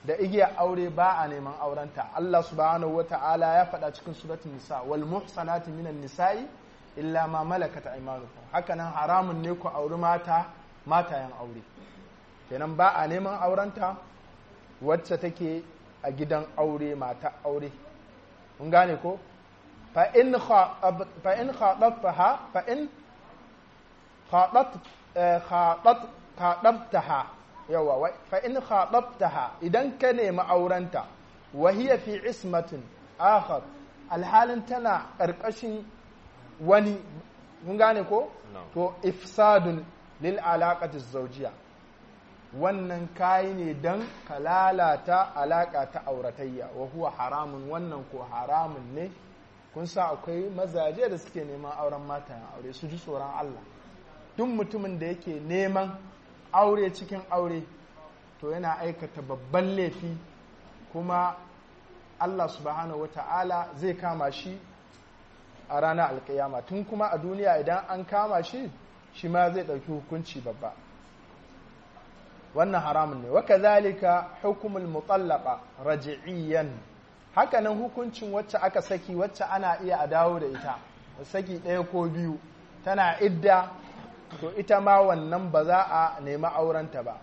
da igiyar aure ba a neman aurenta Allah subhanahu wata'ala ya faɗa cikin suratul nisa wal muhsanati minan nisa'i illa ma malakat aymanukum hakanan haramun ne ku auri mata matayen aure kenan ba a neman aurenta wacce take a gidan aure mata aure mun gane ko fa in fa in khadabtaha fa in khadat khadat khadabtaha yawa fa in khadabtaha idan ka nemi aurenta wa hiya fi ismatin akhar alhalin tana karkashin wani mun gane ko to ifsadun lil alaqati zawjiyya wannan kayi ne dan ka lalata alaka ta auratayya wa huwa haramun wannan ko haramun ne kun sa akwai mazaje da suke neman auren matayen aure su ji tsoron Allah duk mutumin da yake neman aure cikin aure to yana aikata babban laifi kuma Allah subhanahu wata'ala zai kama shi a ranar alkiyama tun kuma a duniya idan an kama shi shi ma zai ɗauki hukunci babba wannan haramun ne waka zalika hukumul mutallaka raji'iyan hakanan hukuncin wacce aka saki wacce ana iya a dawo da ita saki ɗaya ko biyu tana idda to ita ma wannan ba za a nemi aurenta ba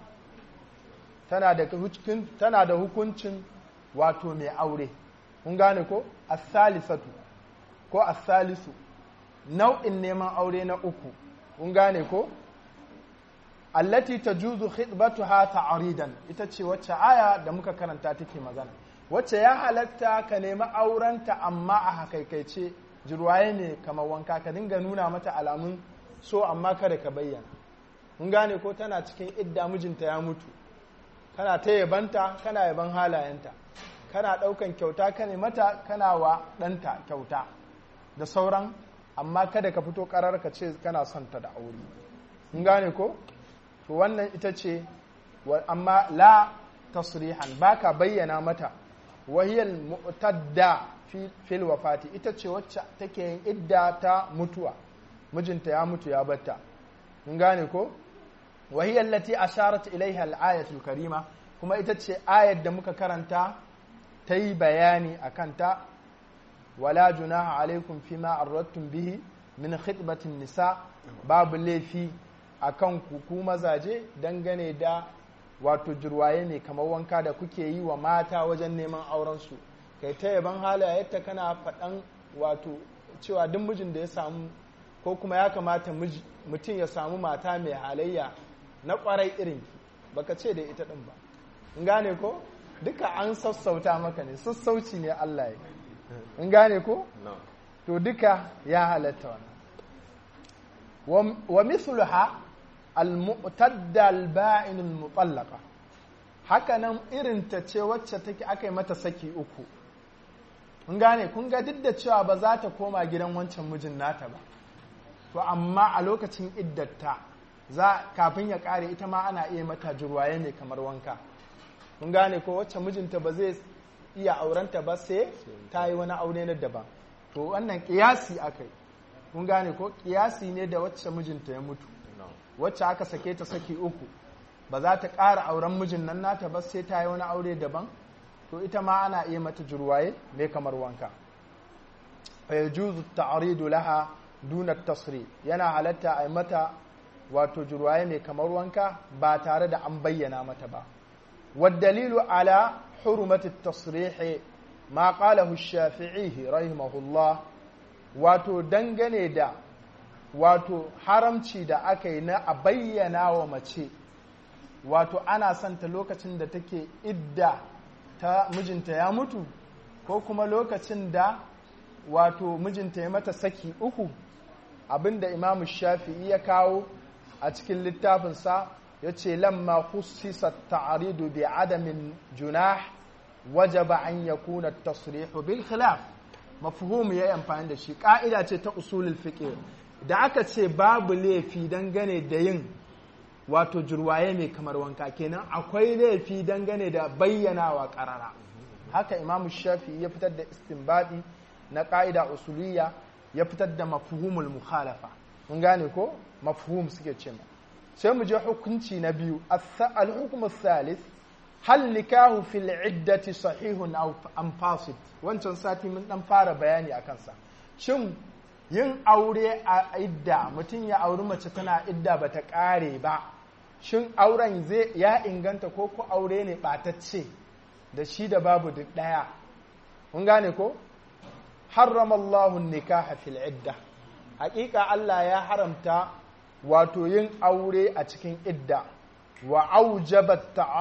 tana da hukuncin wato mai aure kun gane ko as-salisatu ko as-salisu nau'in neman aure na uku kun gane ko allati tajuzu khitbatuha ta'ridan ita ce wacce aya da muka karanta take magana wacce ya halatta ka nemi aurenta amma a hakaikaice jirwaye ne kamar wanka ka dinga nuna mata alamun so amma kada ka bayyana mun gane ko tana cikin idda mijinta ya mutu kana ta yabanta kana yaban halayenta kana ɗaukan kyauta ka ne mata kana wa ɗanta kyauta da sauran amma kada ka fito ƙarar ka ce kana son ta da aure mun gane ko to wannan ita ce amma la tasrihan baka bayyana mata wahiyar mu'tadda fil wafati ita ce wacce take yin idda ta mutuwa mijinta ya mutu ya batta mun gane ko wahiyar lati asharat ilaiha al-ayatul karima kuma ita ce ayar da muka karanta ta yi bayani a kanta wala junaha alaikum fima arrattum bihi min khitbatin nisa babu laifi akan ku mazaje dangane da wato jirwaye ne kamar wanka da kuke yi wa mata wajen neman aurensu kai ta yaban halayenta kana faɗan wato cewa duk mijin da ya samu ko kuma ya kamata mutum ya samu mata mai halayya na kwarai irinki baka ce da ita ɗin ba in gane ko duka an sassauta maka ne sassauci ne Allah ya in gane ko to duka ya halatta wannan wa mithluha al-mu'tadda al-ba'in al-mutallaqa haka nan irin ta ce wacce take aka yi mata saki uku kun gane kun ga duk da cewa ba za ta koma gidan wancan mijin nata ba to amma a lokacin iddatta za kafin ya kare ita ma ana iya mata jurwaye ne kamar wanka kun gane ko wacce mijinta ba zai iya aurenta ba sai ta yi wani aure na daban to wannan kiyasi akai kun gane ko kiyasi ne da wacce mijinta ya mutu wacce aka sake ta saki uku ba za ta ƙara auren mijin nan nata ba sai ta yi wani aure daban to ita ma ana iya mata jurwaye mai kamar wanka fa yajuzu ta'ridu laha duna tasri yana halatta a mata wato jurwaye mai kamar wanka ba tare da an bayyana mata ba والدليل على حرمة التصريح ما قاله الشافعي رحمه الله wato dangane da wato haramci da aka yi na a bayyana wa mace wato ana santa lokacin da take idda ta mijinta ya mutu ko kuma lokacin da wato mijinta ya mata saki uku abinda imamu shafi'i ya kawo a cikin littafinsa ya ce lamma khussisa ta'aridu bi adamin junah wajaba an yakuna tasrihu bil khilaf mafhum yayi amfani da shi ka'ida ce ta usulul fiqh da aka ce babu laifi dangane da yin wato jurwaye mai kamar wanka kenan akwai laifi dangane da bayyanawa karara haka imamu shafi ya fitar da istinbadi na ka'ida usuliyya ya fitar da mafhumul mukhalafa mun gane ko mafhum suke ce ma sai mu je hukunci na biyu al-hukm thalith hal nikahu fil iddati sahihun aw am fasid wancan sati mun dan fara bayani a kansa shin yin aure a idda mutum ya auri mace tana idda bata kare ba shin auren zai ya inganta ko ko aure ne batacce da shi da babu duk daya mun gane ko harrama Allahu nikaha fil idda hakika Allah ya haramta wato yin aure a cikin idda wa aujaba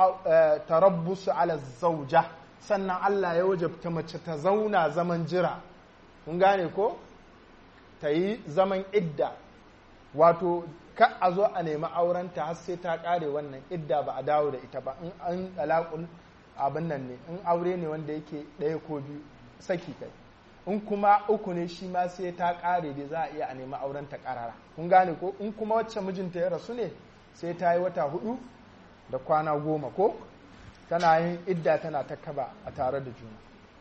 tarabbus ala zauja sannan Allah ya wajabta mace ta zauna zaman jira kun gane ko ta yi zaman idda wato ka a zo a nemi aurenta har sai ta kare wannan idda ba a dawo da ita ba in an alaƙun abin nan ne in aure ne wanda yake ɗaya ko biyu saki kai in kuma uku ne shi ma sai ta kare da za a iya a nemi aurenta karara kun gane ko in kuma wacce mijinta ya rasu ne sai ta yi wata hudu da kwana goma ko tana yin idda tana ta kaba a tare da juna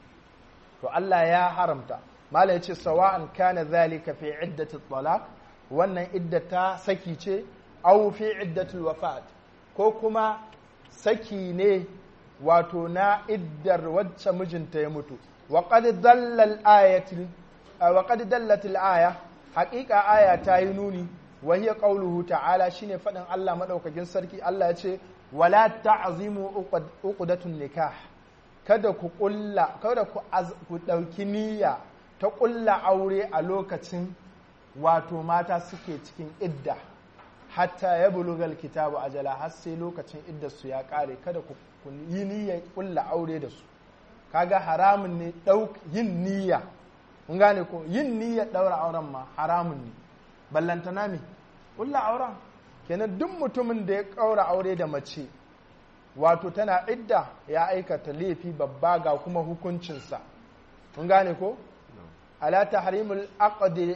to Allah ya haramta mala yace sawa'an kana zalika fi iddati talaq wannan iddata saki ce aw fi iddati wafat ko kuma saki ne wato na iddar wacce mijinta ya mutu wa qad dalla al-ayati wa qad dallat al-aya haqiqa aya ta yi nuni wa hiya qawluhu ta'ala shine fadin Allah madaukakin sarki Allah ya ce wala ta'zimu uqdatun nikah kada ku kulla kada ku ku dauki niyya ta kulla aure a lokacin wato mata suke cikin idda hatta ya bulugal kitabu ajala har sai lokacin iddar su ya kare kada ku yi niyyar kulla aure da su kaga haramun ne dauk yin niyya kun gane ko yin niyyar daura auren ma haramun ne ballantana me kulla auren kenan duk mutumin da ya kaura aure da mace wato tana idda ya aikata laifi babba ga kuma hukuncinsa kun gane ko ala tahrimul aqd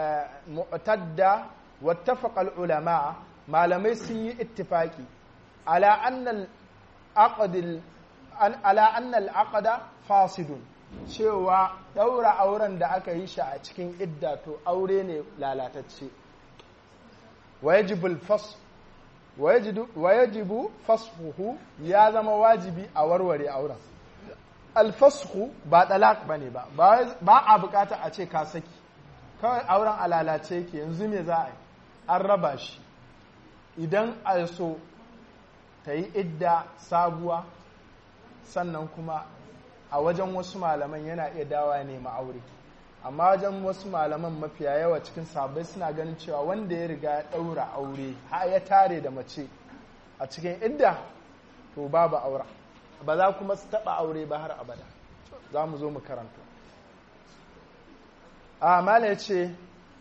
mu'tadda wattafaqa ulama malamai sun yi ittifaki ala anna al ala anna al fasidun cewa daura auren da aka yi shi a cikin idda to aure ne lalatacce ويجب الفصل ويجب ويجب فسخه ya zama wajibi a warware auren alfasku ba talak bane ba ba a bukata a ce ka saki kawai auren alalace yake yanzu me za a yi an raba shi idan a so ta yi idda sabuwa sannan kuma a wajen wasu malaman yana iya dawa nema aure amma wajen wasu malaman mafiya yawa cikin sabai suna ganin cewa wanda ya riga ya ɗaura aure har ya tare da mace a cikin idda to babu aura ba za kuma su taɓa aure ba har abada za mu zo mu karanta a mala ya ce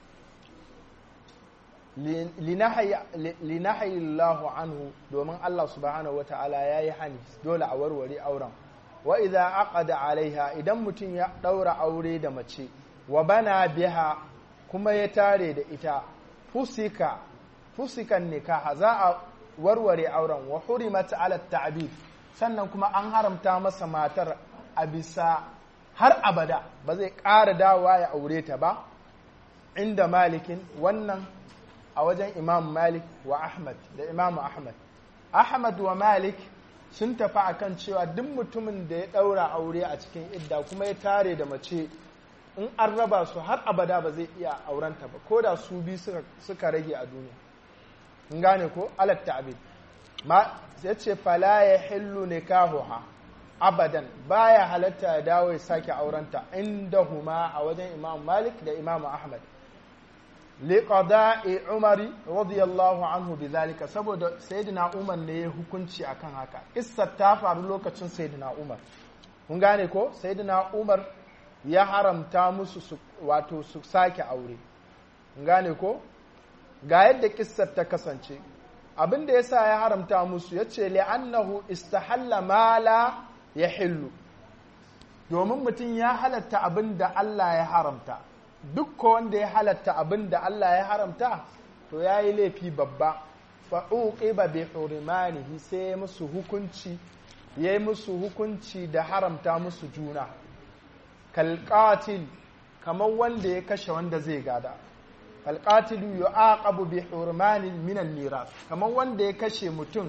linahayi Allahu anhu domin Allah subhanahu wa ta'ala ya yi hani dole a warware auren wa idza aqada alaiha idan mutum ya ɗaura aure da mace wa bana biha kuma ya tare da ita fusika fusikan nikaha za a warware auren wa hurimat ala ta'bid sannan kuma an haramta masa matar a bisa har abada ba zai ƙara dawa ya aure ta ba inda malikin wannan a wajen imam malik wa ahmad da imam ahmad ahmad wa malik sun tafi akan cewa duk mutumin da ya ɗaura aure a cikin idda kuma ya tare da mace in an raba su har abada ba zai iya aurenta ba ko da su bi suka rage a duniya in gane ko alat ta'bid ma ya ce fala ya hillu nikahuha abadan baya halatta ya dawo ya sake aurenta inda huma a wajen imam malik da imam ahmad liqada'i umari radiyallahu anhu bizalika saboda sayyidina umar ne ya hukunci akan haka issa ta faru lokacin sayyidina umar kun gane ko sayyidina umar ya haramta musu su, wato su sake aure gane ko ga yadda kissar ta kasance abin da yasa ya haramta musu ya ce li'annahu istahalla ma la ya hillu domin mutum ya halatta abin da Allah ya haramta duk wanda ya halatta abin da Allah ya haramta to ya yi laifi babba fa'uqiba bi hurmanihi sai ya musu hukunci ya yi musu hukunci da haramta musu juna kalqatil kamar wanda ya kashe wanda zai gada kalqatilu yu'aqabu bi hurmanin min al-miras kamar wanda ya kashe mutum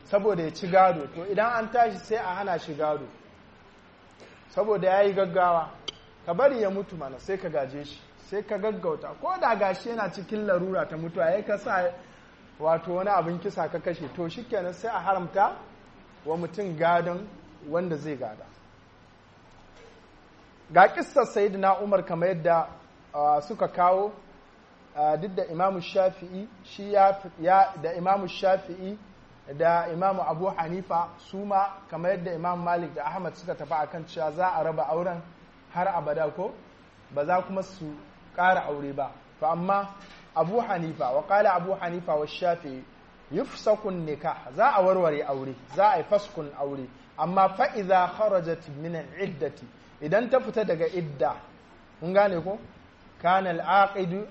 saboda ya ci gado to idan an tashi sai a hana shi gado saboda ya yi gaggawa ka bari ya mutu mana sai ka gaje shi sai ka gaggauta ko da gashi yana cikin larura ta mutuwa ya ka sa wato wani abin kisa ka kashe to shikenan sai a haramta wa mutum gadon wanda zai gada ga kissar sayyidina umar kamar yadda suka kawo duk da imamu shafi'i shi ya da imamu shafi'i da imamu abu hanifa su ma kamar yadda imamu malik da ahmad suka tafi akan cewa za a raba auren har abada ko ba za kuma su ƙara aure ba to amma abu hanifa wa ƙala abu hanifa wa shafi'i yufsakun nikah za a warware aure za a yi faskun aure amma fa'iza kharajat min iddati idan ta fita daga idda kun gane ko kana al-aqidu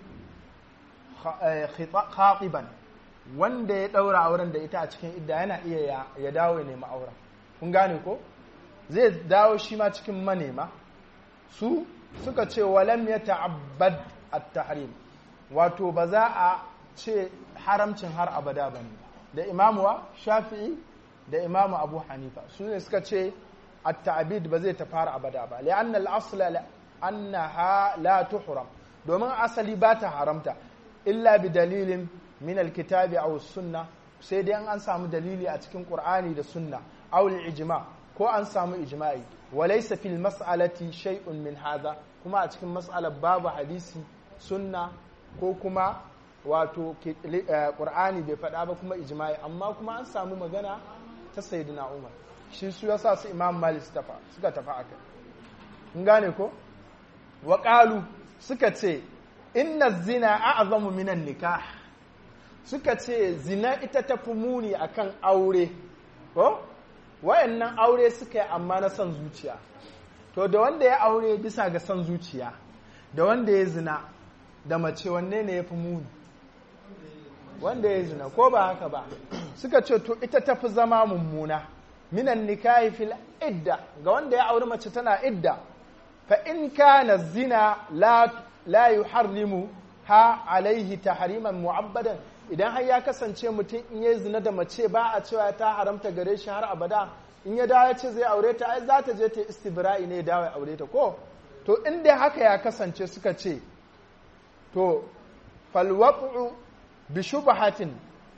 khatiban wanda ya daura auren da ita a cikin idda yana iya ya dawo ya nemi auren kun gane ko zai dawo shi ma cikin manema su suka ce walam ya ta'abbad at-tahrim wato ba za a ce haramcin har abada ba ne da imamu shafi'i da imamu abu hanifa su ne suka ce at-ta'bid ba zai ta fara abada ba li'anna al-asla annaha la tuhram domin asali ba ta haramta illa bi dalilin min alkitabi aw sunna sai dai an samu dalili a cikin qur'ani da sunna aw ijma ko an samu ijma'i walaysa fil mas'alati shay'un min hadha kuma a cikin mas'alar babu hadisi sunna ko kuma wato qur'ani bai faɗa ba kuma ijma'i amma kuma an samu magana ta sayyidina umar shi su yasa su imam malik suka tafi akai kun gane ko wa qalu suka ce inna zina a'zamu minan nikah suka ce zina ita ta fi muni akan aure ko wayannan aure suka yi amma na son zuciya to da wanda ya aure bisa ga son zuciya da wanda ya zina da mace wanne ne ya fi muni wanda ya zina ko ba haka ba suka ce to ita ta fi zama mummuna minan nikahi fil idda ga wanda ya aure mace tana idda fa in kana zina la la yuharrimu ha alaihi tahriman mu'abbadan idan har ya kasance mutum in ya zina da mace ba a cewa ta haramta gare shi har abada in ya dawo ya ce zai aure ta ai za ta je ta istibra'i ne dawo ya aure ta ko to in dai haka ya kasance suka ce to falwaqu bi shubhatin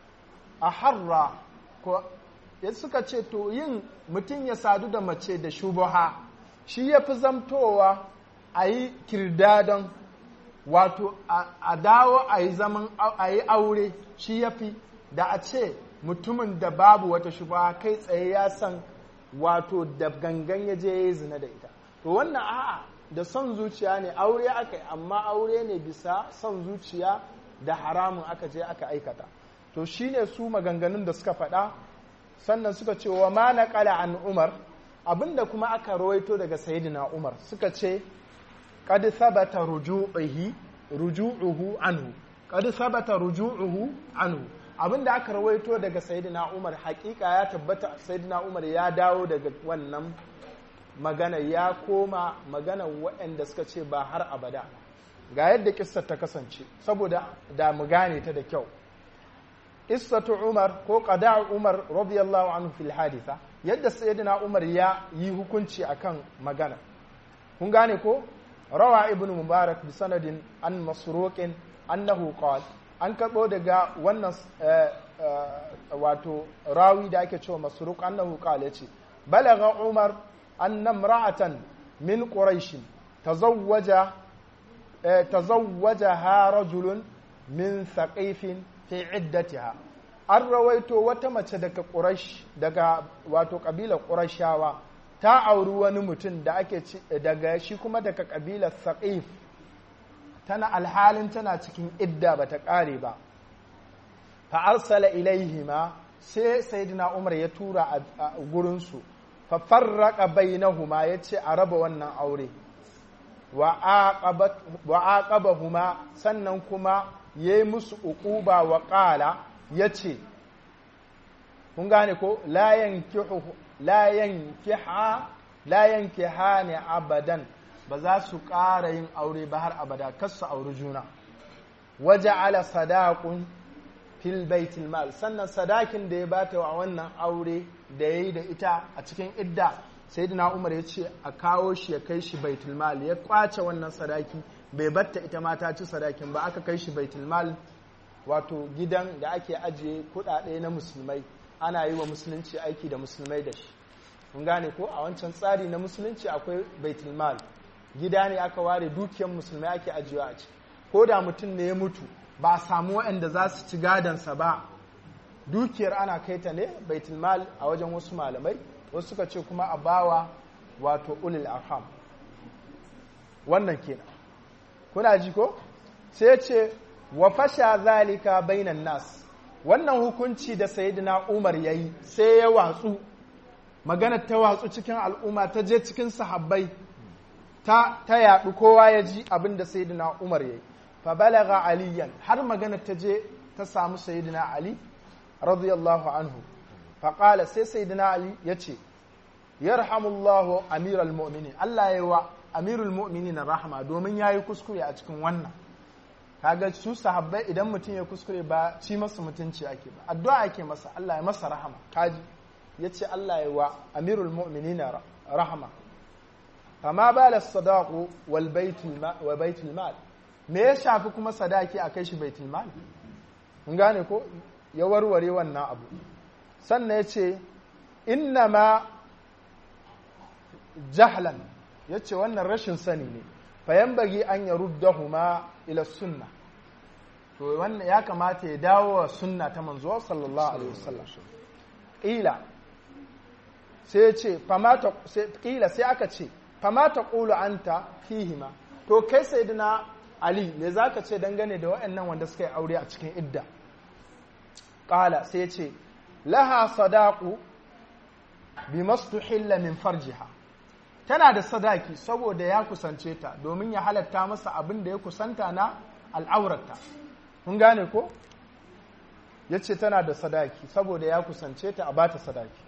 aharra ko ya suka ce to yin mutum ya sadu da mace da shubaha shi ya fi zamtowa a yi kirdadon wato a dawo a yi zaman a yi aure shi ya fi da a ce mutumin da babu wata shubaha kai tsaye ya san wato da gangan ya je ya yi zina da ita to wannan a'a da son zuciya ne aure aka yi amma aure ne bisa son zuciya da haramun aka je aka aikata to shine su maganganun da suka faɗa sannan suka ce wa ma naqala an umar abinda kuma aka rawaito daga sayyidina umar suka ce qad thabata ruju'ihi ruju'uhu anhu qad thabata ruju'uhu anhu abinda aka rawaito daga sayyidina umar hakika ya tabbata sayyidina umar ya dawo daga wannan magana ya koma magana waɗanda suka ce ba har abada ga yadda kissar ta kasance saboda da mu gane ta da kyau qissatu umar ko qada umar radiyallahu anhu fil haditha yadda sayyidina umar ya yi hukunci akan magana kun gane ko rawa ibnu mubarak bi sanadin an masruqin annahu qala an karbo daga wannan wato rawi da ake cewa masruq annahu qala yace balagha umar anna imra'atan min quraish tazawwaja tazawwajaha rajulun min thaqifin fi iddatiha an rawaito wata mace daga quraish daga wato kabilar qurashawa ta auri wani mutum da ake daga shi kuma daga kabilar thaqif tana alhalin tana cikin idda bata kare ba fa arsala ilaihima sai sayyidina umar ya tura a gurinsu fa farraqa bainahuma yace a raba wannan aure wa aqabahuma sannan kuma yayi musu uquba wa qala yace kun gane ko la yankihu la yankiha la yankihani abadan ba za su ƙara yin aure ba har abada kar su auri juna waja'ala sadaqun fil baitul mal sannan sadakin da ya bata wa wannan aure da yayi da ita a cikin idda sayyidina Umar ya ce a kawo shi ya kai shi baitul mal ya kwace wannan sadaki bai batta ita ma ta ci sadakin ba aka kai shi baitul mal wato gidan da ake ajiye kudade na musulmai ana yi wa musulunci aiki da musulmai da shi mun gane ko a wancan tsari na musulunci akwai baitul mal gida ne aka ware dukiyar musulmai ake ajiyewa a ciki ko da mutum ne ya mutu ba a samu waɗanda za su ci gadansa ba dukiyar ana kai ta ne baitul mal a wajen wasu malamai wasu suka ce kuma a bawa wato ulil arham wannan kenan kuna ji ko sai ce wa fasha zalika bainan nas wannan hukunci da sayyidina Umar yayi sai ya watsu magana ta watsu cikin al'umma ta je cikin sahabbai ta ta yadu kowa ya ji abin da sayyidina Umar yayi fa balagha aliyan har magana ta je ta samu sayyidina Ali radiyallahu anhu fa qala sai sayyidina Ali yace yarhamullahu amiral mu'minin Allah ya wa amirul mu'minin rahama domin yayi kuskure a cikin wannan kaga su sahabbai idan mutum ya kuskure ba ci masa mutunci ake ba addu'a ake masa Allah ya masa rahama kaji yace Allah ya wa amirul mu'minin rahama fama bala sadaqu wal baitul wa baitul mal me ya shafi kuma sadaki a kai shi baitul mal mun gane ko ya warware wannan abu sannan yace inna ma jahlan yace wannan rashin sani ne fayan bagi an ya ruddahuma ila sunna to wannan ya kamata ya dawo wa sunna ta manzo sallallahu alaihi wasallam ila sai ce famata sai kila sai aka ce famata qulu anta fihima to kai sayyidina ali me zaka ce dangane da waɗannan wanda suka yi aure a cikin idda qala sai ce laha sadaqu bimastuhilla min farjiha tana da sadaki saboda ya kusance ta domin ya halatta masa abin da ya kusanta na al'aurata kun gane ko ya ce tana da sadaki saboda ya kusance ta a bata sadaki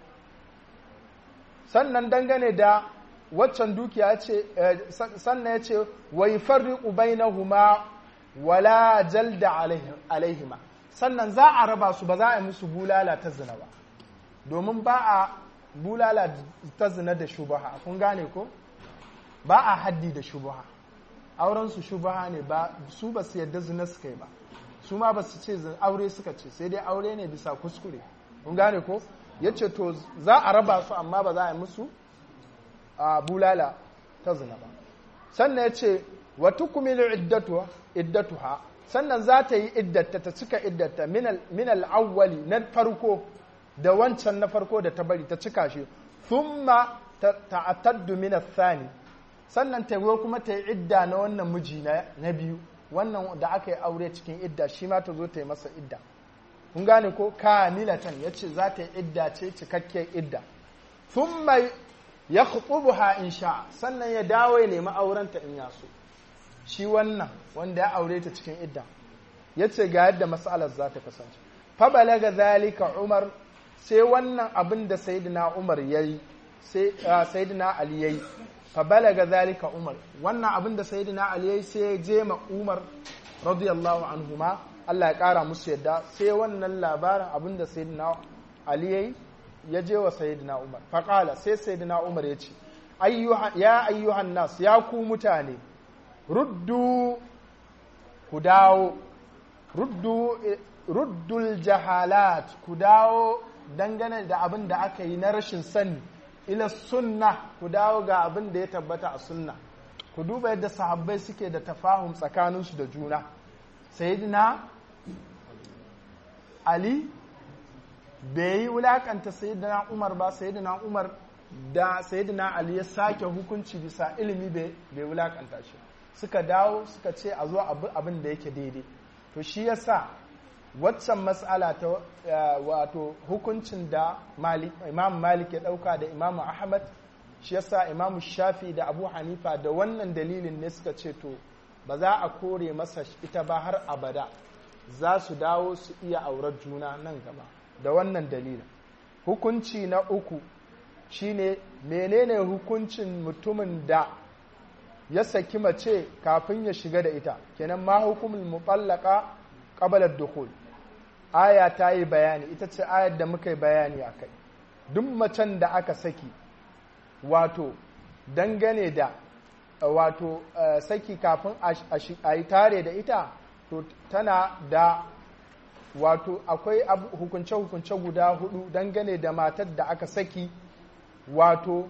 sannan dangane da waccan dukiya ce sannan ya ce wai farriqu bainahuma wala jalda alaihima sannan za a raba su ba za a yi musu bulala ta zina ba domin ba a bulala ta zina da shubaha kun gane ko ba a haddi da shubaha auren su shubaha ne ba su ba su yadda zina suka yi ba su ma ba su ce aure suka ce sai dai aure ne bisa kuskure kun gane ko ya ce to za a raba su amma ba za a yi musu a bulala ta zina ba sannan ya ce wa tukmilu iddatuha sannan za ta yi iddata ta cika iddata min al-awwali na farko da wancan na farko da ta bari ta cika shi thumma ta'attaddu min ath-thani sannan ta zo kuma ta yi idda na wannan miji na biyu wannan da aka yi aure cikin idda shi ma ta zo ta yi masa idda kun gane ko kamilatan yace za ta yi idda ce cikakkiyar idda thumma yakhtubuha in sha sannan ya dawo ya nemi aurenta in ya so shi wannan wanda ya aure ta cikin idda yace ga yadda mas'alar za ta kasance fa balaga zalika umar sai wannan abin da sayyidina Umar yayi sai sayyidina Ali yayi fa balaga zalika Umar wannan abin da sayyidina Ali yayi sai je ma Umar radiyallahu anhuma Allah ya kara musu yadda sai wannan labarin abin da sayyidina Ali yayi ya je wa sayyidina Umar fa qala sai sayyidina Umar ya ce ayyuha ya ayyuhan nas ya ku mutane ruddu ku dawo ruddu ruddul jahalat ku dawo dangane da abin da aka yi na rashin sani ila sunna ku dawo ga abin da ya tabbata a sunna ku duba yadda sahabbai suke da tafahum tsakaninsu da juna sayyidina ali bai yi wulakanta sayyidina umar ba sayyidina umar da sayyidina ali ya sake hukunci bisa ilimi bai wulakanta shi suka dawo suka ce a zo abin da yake daidai to shi yasa waccan matsala ta wato hukuncin da imam malik ya dauka da imam ahmad shi yasa imam shafi da abu hanifa da wannan dalilin ne suka ce to ba za a kore masa ita ba har abada za su dawo su iya aurar juna nan gaba da wannan dalilin hukunci na uku shine menene hukuncin mutumin da ya saki mace kafin ya shiga da ita kenan ma hukumul mutallaka qabla dukhul aya ta yi bayani ita ce ayar da muka yi bayani a kai duk macen da aka saki wato dangane da wato saki kafin a yi tare da ita to tana da wato akwai hukunce-hukunce guda hudu dangane da matar da aka saki wato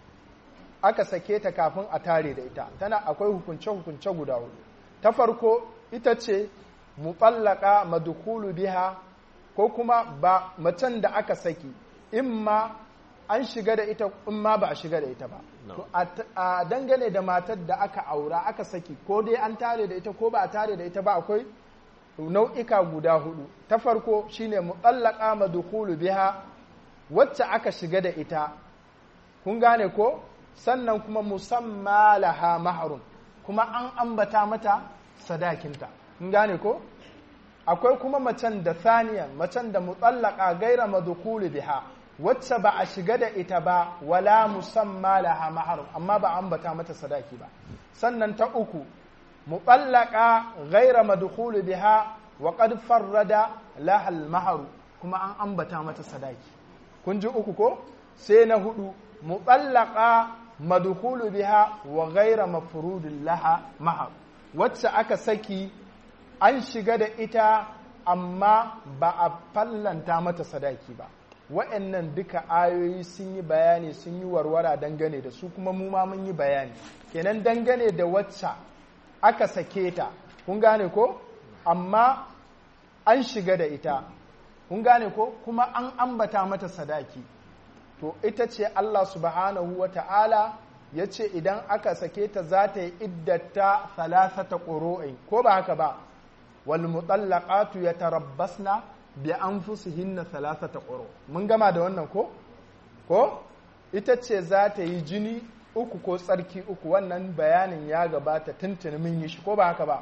aka sake ta kafin a tare da ita tana akwai hukunce-hukunce guda hudu ta farko ita ce muɓallaka madukulu biha ko kuma ba macen da aka saki imma an shiga da ita imma ba a shiga da ita ba to a dangane da matar da aka aura aka saki ko dai an tare da ita ko ba a tare da ita ba akwai nau'ika guda hudu ta farko shine muɓallaka madukulu biha wacce aka shiga da ita kun gane ko sannan kuma musamma laha maharun kuma an ambata mata sadakinta kun gane ko akwai kuma macen da saniya macen da mutsallaka gaira madukulu biha wacce ba a shiga da ita ba wala musamma laha maharun amma ba ambata mata sadaki ba sannan ta uku mutsallaka gaira madukulu biha wa qad farrada laha maharu kuma an ambata mata sadaki kun ji uku ko sai na hudu mutsallaka madkhulu biha wa ghaira mafrudin laha mahar wacce aka saki an shiga da ita amma ba a fallanta mata sadaki ba wa'annan duka ayoyi sun yi bayani sun yi warwara dangane da su kuma mu ma mun yi bayani kenan dangane da wacce aka sake ta kun gane ko amma an shiga da ita kun gane ko kuma an ambata mata sadaki to ita ce Allah subhanahu wa ta'ala ya ce idan aka sake ta za ta yi iddata salasata ƙuro'in ko ba haka ba wal mutallaqatu yatarabbasna bi anfusihinna salasata ƙuro mun gama da wannan ko ko ita ce za ta yi jini uku ko tsarki uku wannan bayanin ya gabata tuntuni mun yi shi ko ba haka ba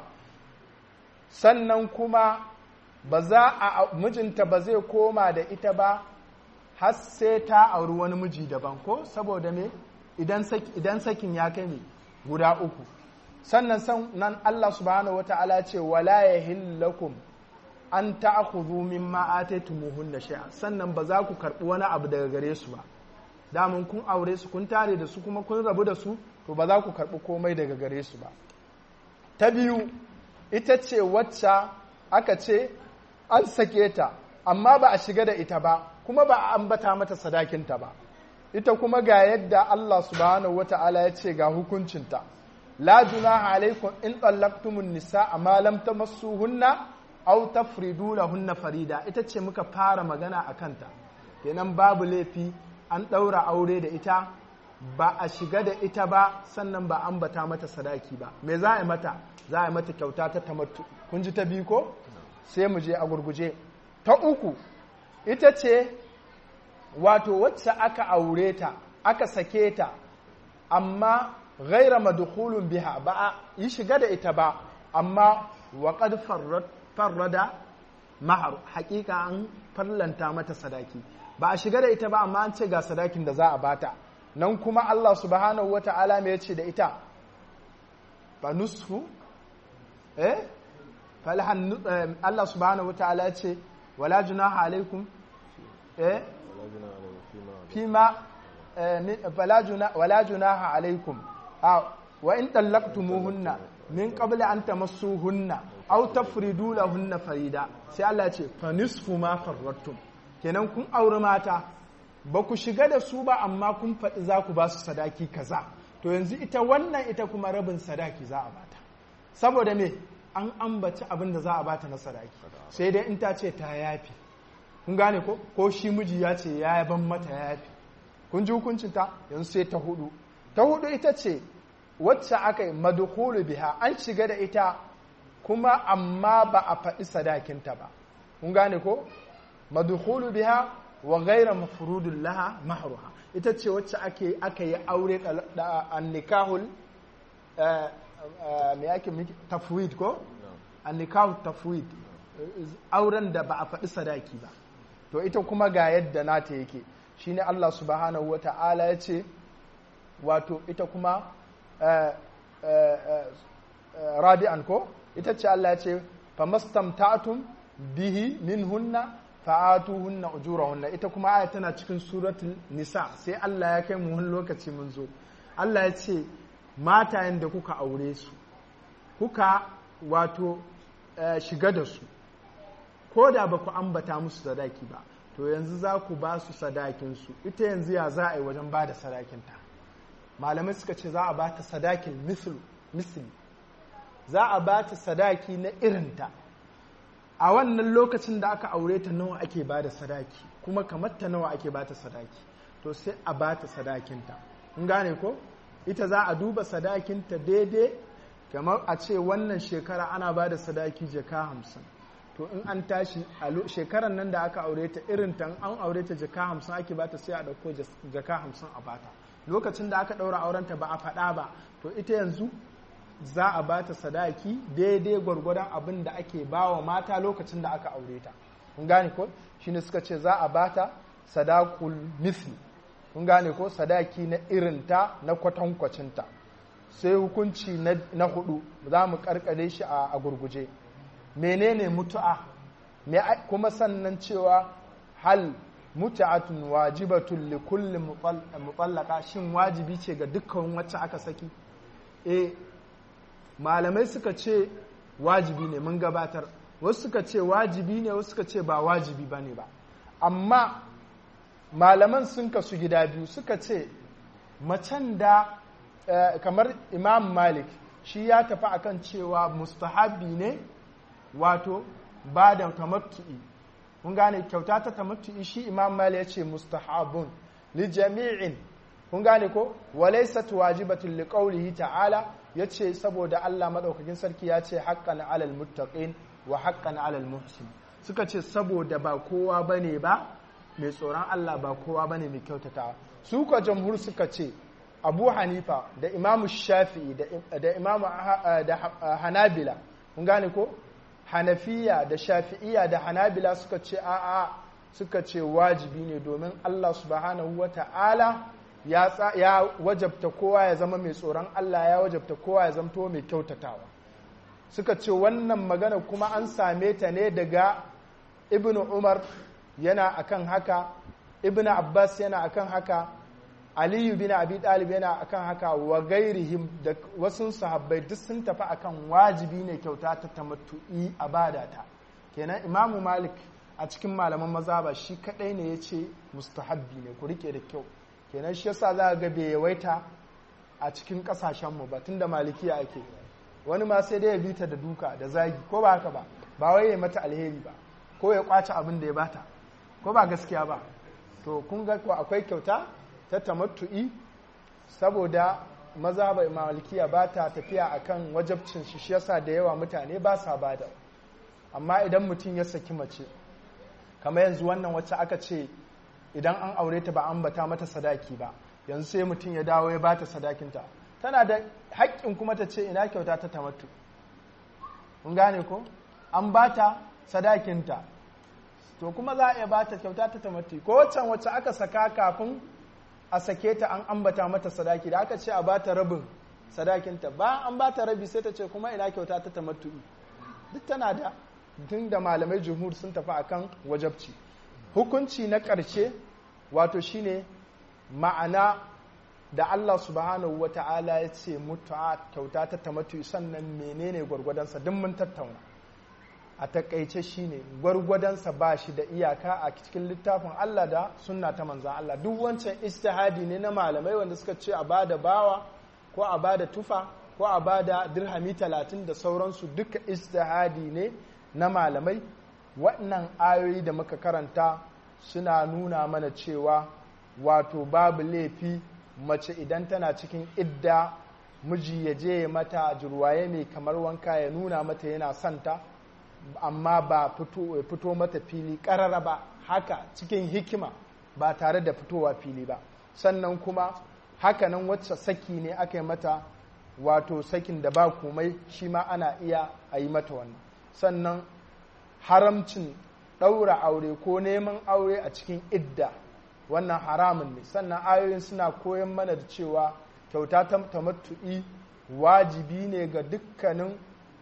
sannan kuma ba za a mijinta ba zai koma da ita ba har sai ta auri wani miji daban ko saboda me idan sakin ya kai me guda uku sannan nan Allah subhanahu wata'ala ce wala yahillakum an ta'khudhu mimma ataytumuhunna shay'a sannan ba za ku karbi wani abu daga gare su ba damun kun aure su kun tare da su kuma kun rabu da su to ba za ku karbi komai daga gare su ba ta biyu ita ce wacce aka ce an sake ta amma ba a shiga da ita ba kuma ba a ambata mata sadakinta ba ita kuma ga yadda Allah subhanahu wata'ala ya ce ga hukuncinta la junaha alaikum in tsallaktumun nisa amma lam tamassuhunna aw tafridu lahunna farida ita ce muka fara magana a kanta kenan babu laifi an ɗaura aure da ita ba a shiga da ita ba sannan ba ambata mata sadaki ba me za a yi mata za a yi mata kyauta ta tamattu kun ji ta biyu ko sai mu je a gurguje ta uku ita ce wato wacce aka aure ta aka sake ta amma ghaira madkhulun biha ba a yi shiga da ita ba amma wa qad farrada mahar hakika an farlanta mata sadaki ba a shiga da ita ba amma an ce ga sadakin da za a bata nan kuma Allah subhanahu wata'ala me yace da ita fa nusfu eh falhan Allah subhanahu wata'ala yace wala junaha alaikum eh fima wala junaha alaikum wa in tallaqtumuhunna min qabli an tamassuhunna aw tafridu lahunna farida sai Allah ya ce fa nisfu ma farrattum kenan kun auri mata ba ku shiga da su ba amma kun faɗi za ku ba su sadaki kaza to yanzu ita wannan ita kuma rabin sadaki za a bata saboda me an ambaci abin da za a bata na sadaki sai dai in ta ce ta yafi kun gane ko ko shi miji ya ce ya ban mata ya yafi kun ji hukuncin ta yanzu sai ta hudu ta hudu ita ce wacce aka yi madkhulu biha an shiga da ita kuma amma ba a faɗi sadakinta ba kun gane ko madkhulu biha wa ghayra mafrudun laha mahruha ita ce wacce ake aka yi aure da annikahul me yake tafwid ko annikahu tafwid auren da ba a faɗi sadaki ba to ita kuma ga yadda nata yake shine Allah subhanahu wata'ala ya ce wato ita kuma rabi'an ko ita ce Allah ya ce famastamta'tum bihi minhunna fa'atuhunna ujurahunna ita kuma aya tana cikin suratul nisa sai Allah ya kai mu wani lokaci mun zo Allah ya ce matayen da kuka aure su kuka wato shiga da su ko da ba ku ambata musu sadaki ba to yanzu za ku ba su sadakinsu ita yanzu ya za a yi wajen ba da sadakinta malamai suka ce za a ba ta sadakin misli za a ba ta sadaki na irinta a wannan lokacin da aka aure ta nawa ake ba da sadaki kuma kamar ta nawa ake ba ta sadaki to sai a ba ta sadakinta in gane ko ita za a duba sadakinta daidai kamar a ce wannan shekara ana ba da sadaki jaka hamsin to in an tashi a shekarar nan da aka aure ta irin ta an aure ta jaka hamsin ake bata sai a ɗauko jaka hamsin a bata lokacin da aka ɗaura aurenta ba a faɗa ba to ita yanzu za a bata sadaki daidai gwargwadon abin da ake ba wa mata lokacin da aka aure ta kun gane ko shine suka ce za a bata sadakul misli kun gane ko sadaki na irinta na kwatankwacinta sai hukunci na hudu za mu karkare shi a gurguje menene mutu'a kuma sannan cewa hal mutu'atun wajibatun li kulli mutallaka shin wajibi ce ga dukkan wacce aka saki eh malamai suka ce wajibi ne mun gabatar wasu suka ce wajibi ne wasu suka ce ba wajibi ba ne ba amma malaman sun kasu gida biyu suka ce macen da kamar imam malik shi ya tafi akan cewa mustahabi ne wato ba da tamattu'i kun gane kyauta ta tamattu'i shi imam mali ya ce mustahabun li jami'in kun gane ko walaysat wajibatun li qawlihi ta'ala yace saboda Allah madaukakin sarki ya ce haqqan 'alal muttaqin wa haqqan 'alal muhsin suka ce saboda ba kowa bane ba mai tsoron Allah ba kowa bane mai kyautatawa su ka jamhur suka ce Abu Hanifa da Imam Shafi'i da Imam da Hanabila kun gane ko hanafiya da shafi'iya da hanabila suka ce a'a suka ce wajibi ne domin Allah subhanahu wa ta'ala ya wajabta kowa ya zama mai tsoron Allah ya wajabta kowa ya zamto mai kyautatawa suka ce wannan magana kuma an same ta ne daga ibn umar yana akan haka ibn abbas yana akan haka aliyu bin abi talib yana akan haka wa gairihim da wasu sahabbai duk sun tafi akan wajibi ne kyauta ta tamattu'i a badata kenan imamu malik a cikin malaman mazaba shi kadai ne ya ce mustahabbi ne ku rike da kyau kenan shi yasa za ga bai yawaita a cikin kasashenmu ba tunda malikiya ake wani ma sai dai ya bita da duka da zagi ko ba haka ba ba wai ya mata alheri ba ko ya kwace abin da ya bata ko ba gaskiya ba to kun ga ko akwai kyauta ta tamattu'i saboda maza bai malikiya ba ta tafiya akan wajabcin shi shi yasa da yawa mutane ba sa bada amma idan mutum ya saki mace kamar yanzu wannan wacce aka ce idan an aure ta ba an bata mata sadaki ba yanzu sai mutum ya dawo ya bata sadakinta tana da haƙƙin kuma ta ce ina kyauta ta tamattu kun gane ko an bata sadakinta to kuma za a iya bata kyauta ta tamattu ko waccan wacce aka saka kafin a sake ta an ambata mata sadaki da aka ce a bata rabin sadakinta ba an bata rabi sai ta ce kuma ina kyauta ta tamattu duk tana da tun da malamai jumhur sun tafi akan wajabci hukunci na ƙarshe wato shine ma'ana da Allah subhanahu wa ta'ala ya ce mutu'a kyauta ta tamattu sannan menene gwargwadonsa duk mun tattauna a takaice shine gwargwadonsa ba shi da iyaka a cikin littafin Allah da sunna ta manzan Allah duk wancan istihadi ne na malamai wanda suka ce a bada bawa ko a bada tufa ko a bada dirhami talatin da sauransu duka istihadi ne na malamai waɗannan ayoyi da muka karanta suna nuna mana cewa wato babu laifi mace idan tana cikin idda miji ya je mata jirwaye mai kamar wanka ya nuna mata yana santa amma ba fito mata fili ƙarara ba haka cikin hikima ba tare da fitowa fili ba sannan kuma hakanan wacce saki ne aka yi mata wato sakin da ba komai shi ma ana iya a yi mata wannan sannan haramcin ɗaura aure ko neman aure a cikin idda wannan haramun ne sannan ayoyin suna koyon mana da cewa kyauta ta tamattu'i wajibi ne ga dukkanin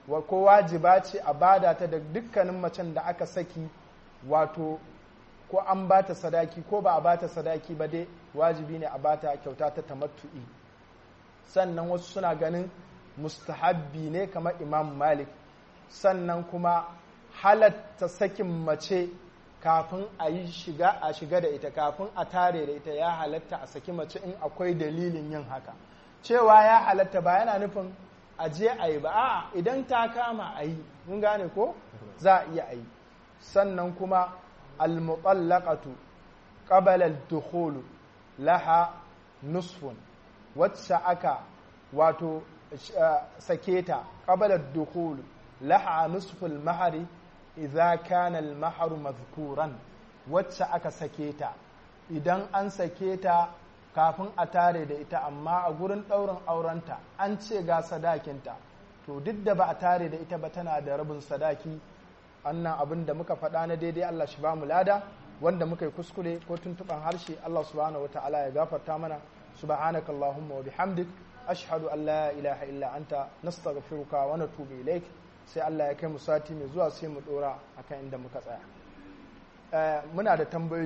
ko wajiba ce a bada ta da dukkanin macen da aka saki wato ko an bata sadaki ko ba a bata sadaki ba dai wajibi ne a bata kyauta ta tamattu'i sannan wasu suna ganin mustahabbi ne kamar imam malik sannan kuma halatta sakin mace kafin a yi shiga a shiga da ita kafin a tare da ita ya halatta a saki mace in akwai dalilin yin haka cewa ya halatta ba yana nufin a je a yi ba a idan ta kama a yi mun gane ko za a iya a yi sannan kuma almutallaqatu qabala al-dukhul laha nusfun wacce aka wato sake ta qabala ad-dukhul laha nusful mahari idza kana al-mahar madhkuran wacce aka sake ta idan an sake ta kafin a tare da ita amma a gurin ɗaurin aurenta an ce ga sadakinta to duk da ba a tare da ita ba tana da rabin sadaki annan abin da muka faɗa na daidai Allah shi ba mu lada wanda muka yi kuskure ko tuntuɓan harshe Allah subhanahu wa ta'ala ya gafarta mana subhanaka allahumma wa bihamdik ashhadu an la ilaha illa anta nastaghfiruka wa natubu ilaik sai Allah ya kai mu sati mai zuwa sai mu dora akan inda muka tsaya muna da tambayoyi